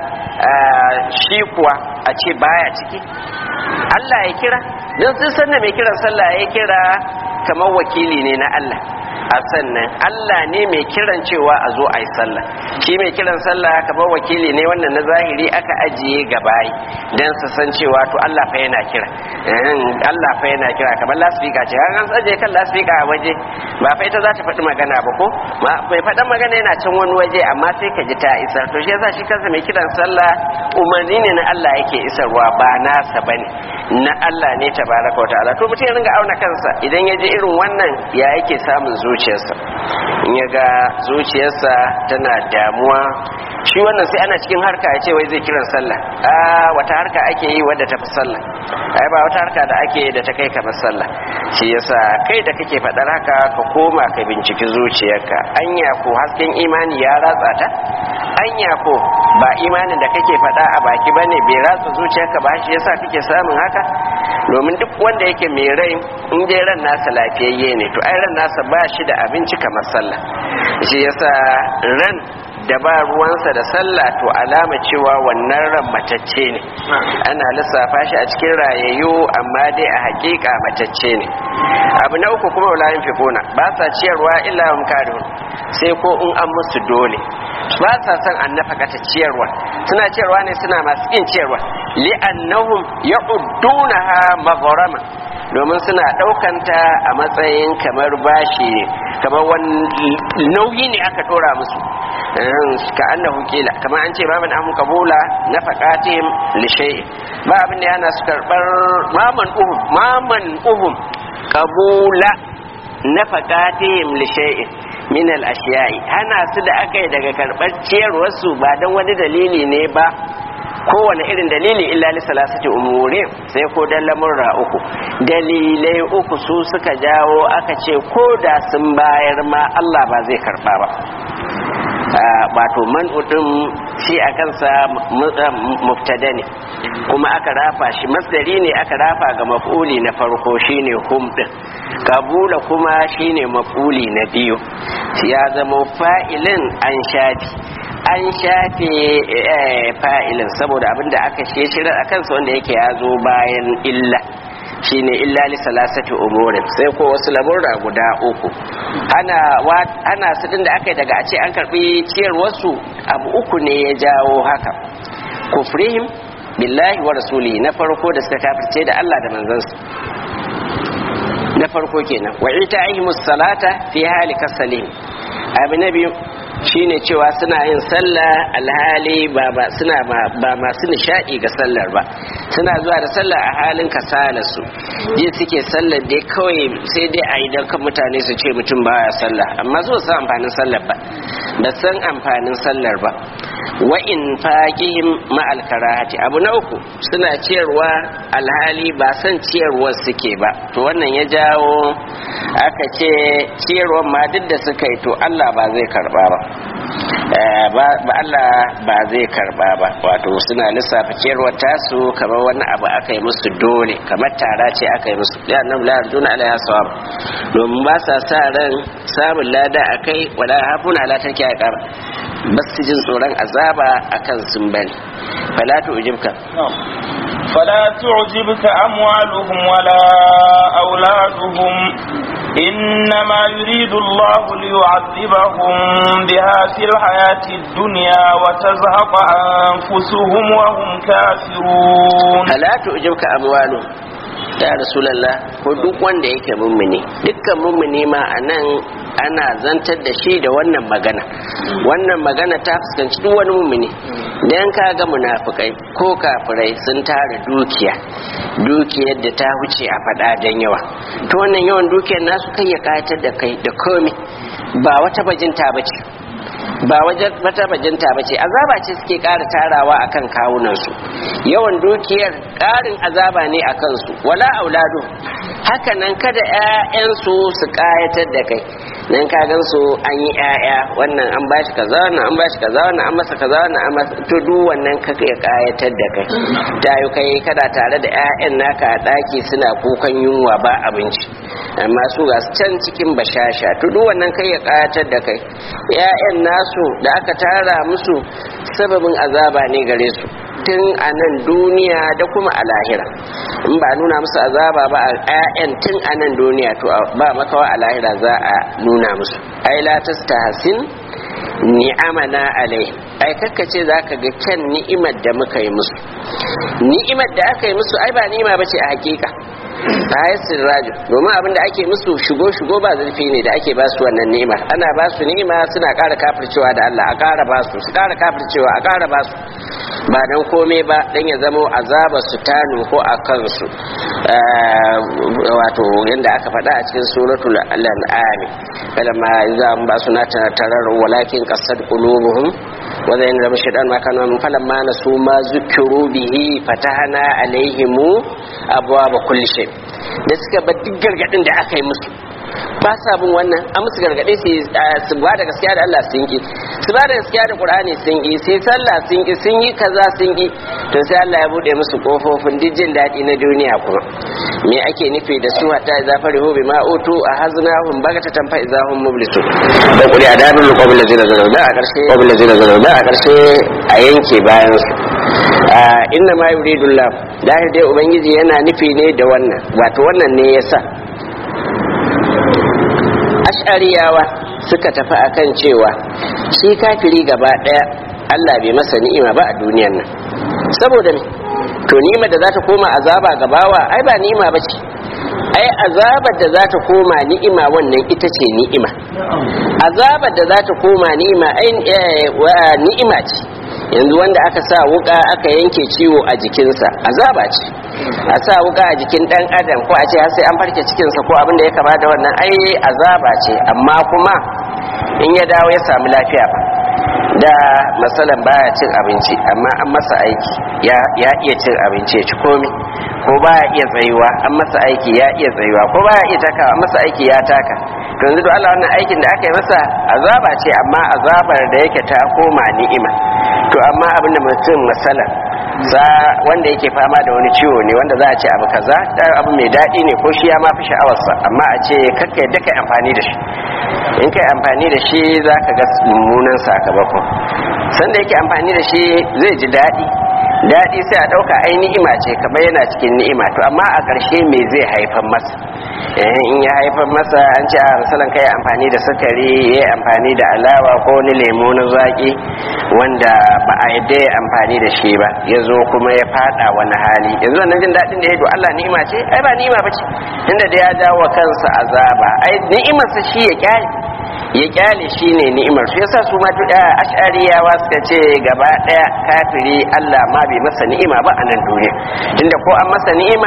shi kuwa a ce baya ciki Allah ya kira don sun sanna mai kiran sallah ya kira kamar wakili ne na Allah a sannan Allah ne mai kiran cewa a zo a yi sallah shi mai kiran sallah kamar wakili ne wannan na zahiri aka ajiye gabayi don su san cewa to Allah fa yana kira Allah fa yana kira kamar lasfika ce an an tsaje kan lasfika a waje ba fa ita za ta faɗi magana ba ko mai faɗan magana yana can wani waje amma sai ka ji ta isar to shi yasa shi kansa mai kiran sallah umarni ne na Allah yake isarwa ba nasa bane na Allah ne tabaraka wa ta'ala to mutum ya ringa auna kansa idan ya ji irin wannan ya yake samun zuciyarsa in ya ga zuciyarsa tana damuwa shi wannan sai ana cikin harka ya ce wai zai kiran sallah a wata harka ake yi wadda ta fi sallah ai ba wata harka da ake da ta kai kamar sallah shi yasa kai da kake faɗar haka ka koma ka binciki zuciyarka anya ko hasken imani ya ratsa ta anya ko ba imanin da kake faɗa a baki bane bai ratsa zuciyarka ba shi yasa kake samun haka domin duk wanda yake mai rai in dai ran nasa lafiyayye ne to ai ran nasa ba shi da abinci kamar sallah shi yasa ran da ba ruwansa da sallah to alama cewa wannan ran matacce ne ana lissafa shi a cikin rayayyu amma dai a hakika matacce ne abu na uku kuma wala fiquna ba sa ciyarwa illa hum karihun sai ko in an musu dole ba sa son an nafakata ciyarwa suna ciyarwa ne suna masu kin ciyarwa li'annahum ya'uddunaha maghrama domin suna ɗaukanta a matsayin kamar bashi kamar wani nauyi ne aka ɗora musu ka annahu kila kamar an ce maman ahun kabula na faƙatihim lishe ba abin da yana su karɓar maman uhum maman uhum kabula na faƙatihim lishe min al-ashiyai hana su da aka yi daga karɓar ciyarwarsu ba don wani dalili ne ba kowane irin dalili illa li salasati umuri sai ko dan lamurra uku dalilai uku su suka jawo aka ce ko da sun bayar ma Allah ba zai karba ba wato man udin shi a kansa muftada ne kuma aka rafa shi masdari ne aka rafa ga maf'uli na farko shine hum din kabula kuma shine maf'uli na biyu ya zama fa'ilin an shafi an shafe fa'ilin saboda abinda aka shirar a kansa wanda yake ya zo bayan illa shine illa li salasati umurin sai ko wasu lamurra guda uku ana ana su da aka yi daga a ce an karbi ciyar wasu abu uku ne ya jawo haka kufrihim billahi wa rasuli na farko da suka kafirce da Allah da manzansa na farko kenan wa ita'ihimus salata fi hali kasalim abu na biyu shine cewa suna yin sallah alhali ba ba suna ba masu nishadi ga sallar ba suna zuwa da sallah a halin kasalarsu je suke sallar dai kawai sai dai a idan kan mutane su ce mutum baya sallah amma zuwa san amfanin sallar ba ba san amfanin sallar ba wa in faqihim ma'al karahati abu na uku suna ciyarwa alhali ba san ciyarwar suke ba to wannan ya jawo aka ce ciyarwar ma duk da suka yi to Allah ba zai karba ba ba Allah ba zai karba ba wato suna lissafa ciyarwar tasu kamar wani abu aka yi musu dole kamar tara ce aka yi musu ya nan la duna alaiha sawab domin ba sa sa ran samun lada akai wala hafuna ala take aka ba su jin tsoron azaba akan sun bane fala tu ujibka فلا تعجبك أموالهم ولا أولادهم إنما يريد الله ليعذبهم بها في الحياة الدنيا وتزهق أنفسهم وهم كافرون فلا تعجبك أموالهم ya rasulallah ko duk wanda yake mummuni dukkan mummuni ma a nan ana zantar da shi da wannan magana wannan magana ta fuskanci duk wani mummuni dan ka ga munafukai ko kafirai sun tara dukiya dukiyar da ta wuce a faɗa dan yawa to wannan yawan dukiyar nasu kai ya kayatar da kai da komai ba wata bajinta bace ba wata bajinta ba ce azaba ce suke ƙara tarawa a kan kawunansu yawan dukiyar ƙarin azaba ne a kansu wala auladu hakanan kada 'ya'yansu su ƙayatar da kai nan ka gan su an yi 'ya'ya wannan an bashi kaza wannan an bashi kaza wannan an masa kaza wannan an masa to duk wannan ka ya ƙayatar da kai ta yi kai kada tare da 'ya'yan naka a ɗaki suna kukan yunwa ba abinci amma su ga can cikin bashasha to duk wannan kai ya ƙayatar da kai 'ya'yan nasu da aka tara musu sababin azaba ne gare su tun a nan duniya da kuma a lahira in ba nuna musu azaba ba a 'ya'yan tun a nan duniya to ba makawa a lahira za a nuna musu ai la tastahsin ni'amana alai ai kakkace zaka ga kyan ni'imar da muka yi musu ni'imar da aka yi musu ai ba ni'ima bace a hakika ayat sirraju domin abinda ake musu shigo shigo ba zurfi ne da ake ba su wannan ni'ima ana ba su ni'ima suna ƙara kafircewa da Allah a ƙara ba su su ƙara kafircewa a ƙara ba su ba dan komai ba dan ya zamo azaba su ta nuhu a kansu wato yadda aka faɗa a cikin suratul al'am kalamma za mu ba su na tarar walakin qasad qulubuhum wa zayn lam shaytan ma kana min falamma nasu ma zukiru bihi fatahana alaihimu abwaaba kulli shay da suka bar duk gargadin da aka yi musu ba sa bin wannan an musu gargaɗe su ba da gaskiya da Allah sun ki su ba da gaskiya da Qur'ani sun ki sai sallah sun ki sun yi kaza sun ki to sai Allah ya bude musu kofofin jin daɗi na duniya kuma me ake nufi da su hatta idza farihu bima utu ahaznahum bagatatan fa idza hum mublisu da kuri adabul qabil ladina zalaw da a karshe qabil ladina zalaw da a karshe a yanke bayan su inna ma yuridu Allah dahir dai ubangiji yana nufi ne da wannan wato wannan ne yasa ash'ariyawa suka tafi akan cewa shi kafiri gaba daya Allah bai masa ni'ima ba a duniyan nan saboda me to ni'ima da za ta koma azaba gabawa ai ba ni'ima ba ce ai azabar da za ta koma ni'ima wannan ita ce ni'ima azabar da za ta koma ni'ima ai ni'ima ce yanzu wanda aka sa wuka aka yanke ciwo a jikinsa azaba ce a sa wuka a jikin dan adam ko a ce har sai an farke cikinsa ko abin da ya kama da wannan ai azaba ce amma kuma in ya dawo ya samu lafiya ba da matsalan baya cin abinci amma an masa aiki ya iya cin abinci ya ci komi ko baya iya tsayuwa an masa aiki ya iya tsayuwa ko baya iya takawa an masa aiki ya taka to yanzu da Allah wannan aikin da aka yi masa azaba ce amma azabar da yake ta koma ni'ima to amma abin da mutum masalan za wanda yake fama da wani ciwo ne wanda za a ce abu kaza da abu mai daɗi ne ko shi ya ma fi sha'awarsa amma a ce kakka yadda kai amfani da shi in kai amfani da shi za ka ga mummunan sakamako sanda yake amfani da shi zai ji daɗi daɗi sai a ɗauka ai ni'ima ce kamar yana cikin ni'ima to amma a ƙarshe me zai haifar masa in ya haifar masa an ce a misalin kai amfani da sukari ya yi amfani da alawa ko wani lemo na zaƙi wanda ba a yadda ya amfani da shi ba ya zo kuma ya fada wani hali yanzu wannan jin daɗin da ya do Allah ni'ima ce ai ba ni'ima ba ce inda da ya jawo kansa azaba ai ni'imarsa shi ya kyale ya kyale shi ne ni'imar su yasa su ma ash'ariyawa suka ce gaba daya kafiri Allah ma bai masa ni'ima ba a nan duniya tunda ko an masa ni'ima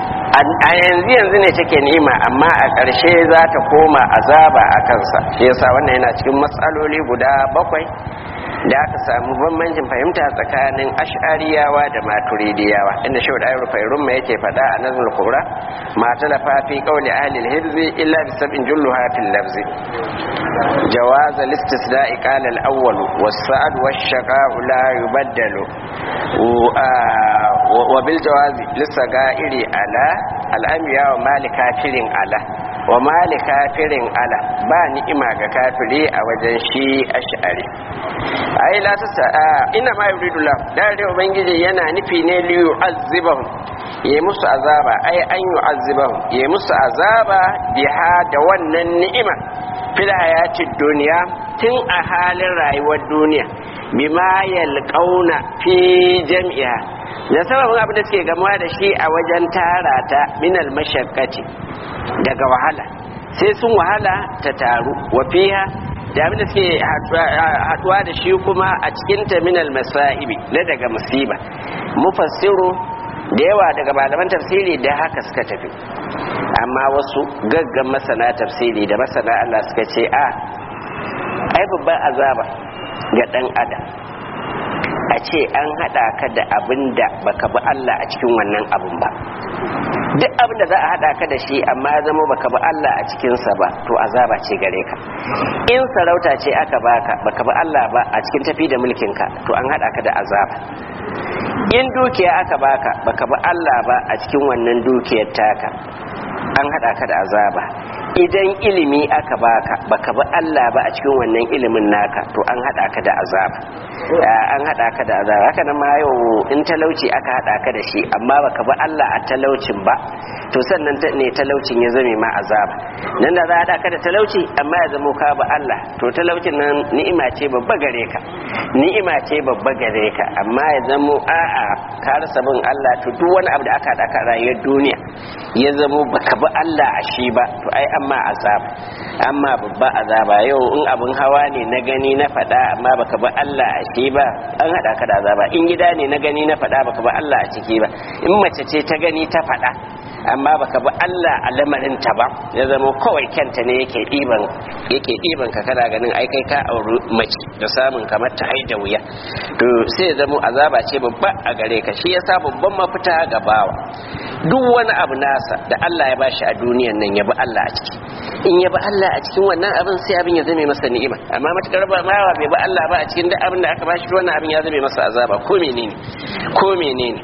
a yanzu yanzu ne take ni'ima amma a ƙarshe za ta koma azaba a kansa shi yasa wannan yana cikin matsaloli guda bakwai da aka samu bambancin fahimta tsakanin ash'ariyawa da maturidiyawa inda shi da ayyar fairun mai yake faɗa a nazmul kubra ma talafa fi qawli ahli al-hibzi illa bi sab'in julluha fil lafzi جواز الاستثناء قال الأول والسعد والشقاء لا يبدل وبالجواز للسقائر على الأنبياء وما لكافر على وما لكافر على با نئما كافري أوجن شيء أشعري أي لا تسا إنما يريد الله لا يريد ubangiji yana nufi ne li yu'azzibahum yi musu azaba ai an yu'azzibahum yi musu azaba biha da wannan ni'ima fil hayatid duniya tun a halin rayuwar duniya bima yalqauna fi jam'iha da sababin abin da suke gamuwa da shi a wajen tara ta minal mashakkati daga wahala sai sun wahala ta taru wa fiha da abin da suke haduwa da shi kuma a cikin ta minal masaibi na daga musiba mufassiru da yawa daga malaman tafsiri da haka suka tafi amma wasu gaggan masana tafsiri da masana Allah suka ce a ai babban azaba ga dan adam a ce an hada ka da abin da baka bi Allah a cikin wannan abin ba duk abin da za a hada ka da shi amma ya zama baka bi Allah a cikinsa ba to azaba ce gare ka in sarauta ce aka baka baka bi Allah ba a cikin tafi da mulkinka to an hada ka da azaba in dukiya aka baka baka bi Allah ba a cikin wannan dukiyar taka an hada ka da azaba idan ilimi aka baka baka bi Allah ba a cikin wannan ilimin naka to an hada ka da azaba an hada ka da azaba haka nan ma yau in talauci aka hada ka da shi amma baka bi Allah a talaucin ba to sannan ne talaucin ya zame ma azaba nan da za a hada ka da talauci amma ya zamo ka bi Allah to talaucin nan ni'ima ce babba gare ka ni'ima ce babba gare ka amma ya zamo a'a ka rasa bin Allah to duk wani abu da aka hada ka rayuwar duniya ya zamo baka bi Allah a shi ba to ai amma azaba amma babba azaba yau in abin hawa ne na gani na faɗa amma baka bi Allah a shi ba an haɗa ka da azaba in gida ne na gani na faɗa baka bi Allah a ciki ba in mace ce ta gani ta faɗa amma baka bi Allah a lamarin ta ba ya zama kawai kyanta ne yake ɗiban yake ɗiban ka kana ganin ai kai ka auri mace da samun kamar ta haida wuya to sai ya zama azaba ce babba a gare ka shi yasa babban mafita ga bawa duk wani abu nasa da Allah ya bashi a duniyan nan ya bi Allah a ciki in ya bi Allah a cikin wannan abin sai abin ya zame masa ni'ima amma matakar ba mawa bai bi Allah ba a cikin duk abin da aka bashi wannan abin ya zame masa azaba ko menene ko menene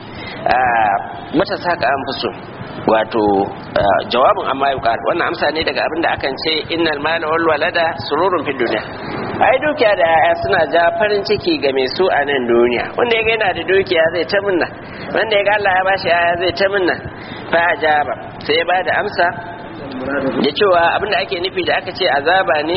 mata saka an fi so wato jawabin amma ya wannan amsa ne daga abin da akan ce innal mala wal walada sururun fid dunya ai dukiya da yaya suna ja farin ciki ga mai su a nan duniya wanda ya ga yana da dukiya zai ta munna wanda ya ga Allah ya bashi yaya zai ta munna fa ajaba sai ya bada amsa da cewa abin da ake nufi da aka ce azaba ne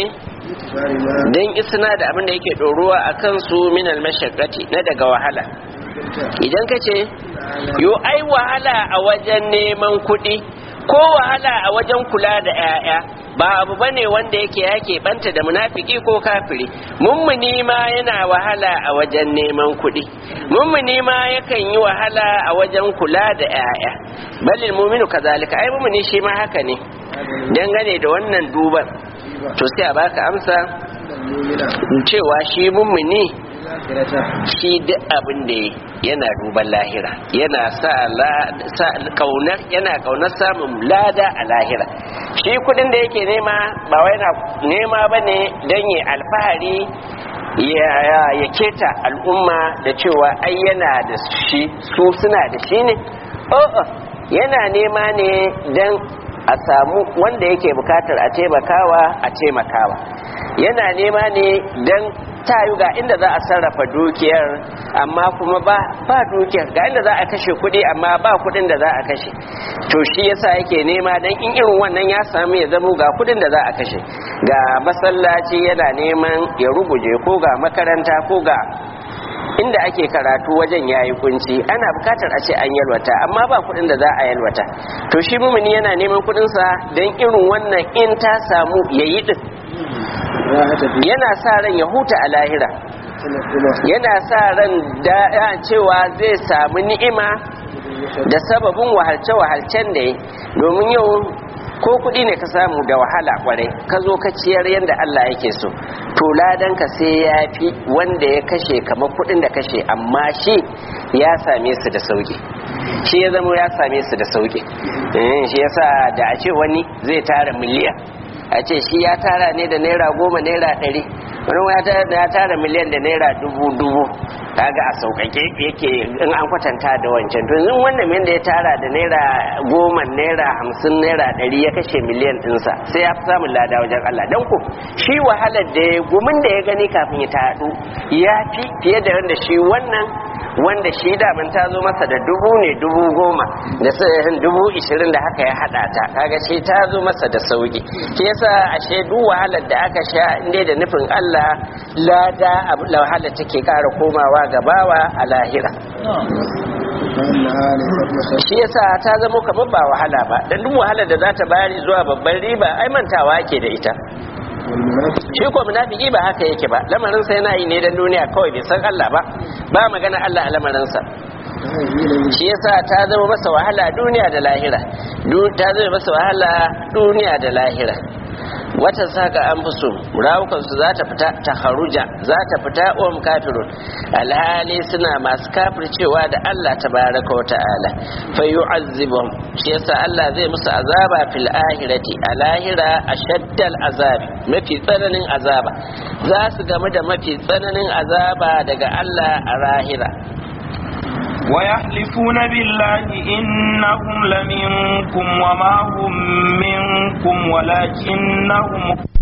dan isna da abin da yake doruwa akan su minal mashaqqati na daga wahala idan ka ce yo ai wahala a wajen neman kuɗi ko wahala a wajen kula da 'ya'ya ba abu bane wanda yake yake banta da munafiki ko kafiri mummuni ma yana wahala a wajen neman kuɗi mummuni ma yakan yi wahala a wajen kula da 'ya'ya balil muminu kazalika ai mummuni shi ma haka ne dangane da wannan duban to sai a baka amsa cewa shi mummuni shi duk abin da yana duban lahira yana sa kaunar yana kaunar samun lada a lahira shi kudin da yake nema ba wai na nema bane don yi alfahari ya keta al'umma da cewa ai yana da shi su suna da shi ne o'o yana nema ne don a samu wanda yake bukatar a taimakawa a taimakawa yana nema ne don tayu ga inda za a sarrafa dukiyar amma kuma ba ba dukiyar ga inda za a kashe kuɗi amma ba kuɗin da za a kashe to shi yasa yake nema dan in irin wannan ya samu ya zamo ga kuɗin da za a kashe ga masallaci yana neman ya ruguje ko ga makaranta ko ga inda ake karatu wajen yayi kunci ana bukatar a ce an yalwata amma ba kuɗin da za a yalwata to shi mumuni yana neman kuɗinsa don irin wannan in ta samu yayi din yana sa ran ya huta a lahira yana sa ran da cewa zai samu ni'ima da sababin wahalce-wahalcen da ya domin yau ko kuɗi ne ka samu da wahala kwarai ka zo ka ciyar yadda Allah yake so to ladanka sai ya fi wanda ya kashe kamar kuɗin da kashe amma shi ya same su da sauki shi ya zama ya same su da sauki shi yasa da a ce wani zai tara miliyan a ce shi ya tara ne da naira goma naira ɗari wani ya tara miliyan da naira dubu dubu kaga a sauƙaƙe yake in an kwatanta da wancan to yanzu wannan min da ya tara da naira goma naira hamsin naira ɗari ya kashe miliyan ɗinsa sai ya fi samun lada wajen Allah don ku shi wahalar da ya gumin da ya gani kafin ya taɗu ya fi fiye da wanda shi wannan wanda shi daman ta zo masa da dubu ne dubu goma da dubu ishirin da haka ya haɗa ta kaga shi ta zo masa da sauki shi yasa ashe duk wahalar da aka sha inda da nufin Allah lada wahalar take ƙara komawa gabawa a lahira فإنها ليست بخير shi yasa ta zama kamar ba wahala ba dan duk wahalar da za ta bari zuwa babban riba ai mantawa ake da ita والمنافق shi ko munafiki ba haka yake ba lamarinsa yana yi ne dan duniya kawai bai san Allah ba ba magana Allah a lamarinsa فهذه إليه shi yasa ta zama masa wahala duniya da lahira Du- ta zama masa wahala duniya da lahira wata saka an fi so rawukansu za ta fita ta haruja za ta fita om kafirun alhali suna masu kafircewa da Allah tabaraka wa ta'ala fa yu'azzibum shi yasa Allah zai musu azaba fil ahirati a lahira ashaddal azabi mafi tsananin azaba za su gamu da mafi tsananin azaba daga Allah a lahira ويحلفون بالله إنهم لمنكم وما هم منكم ولكنهم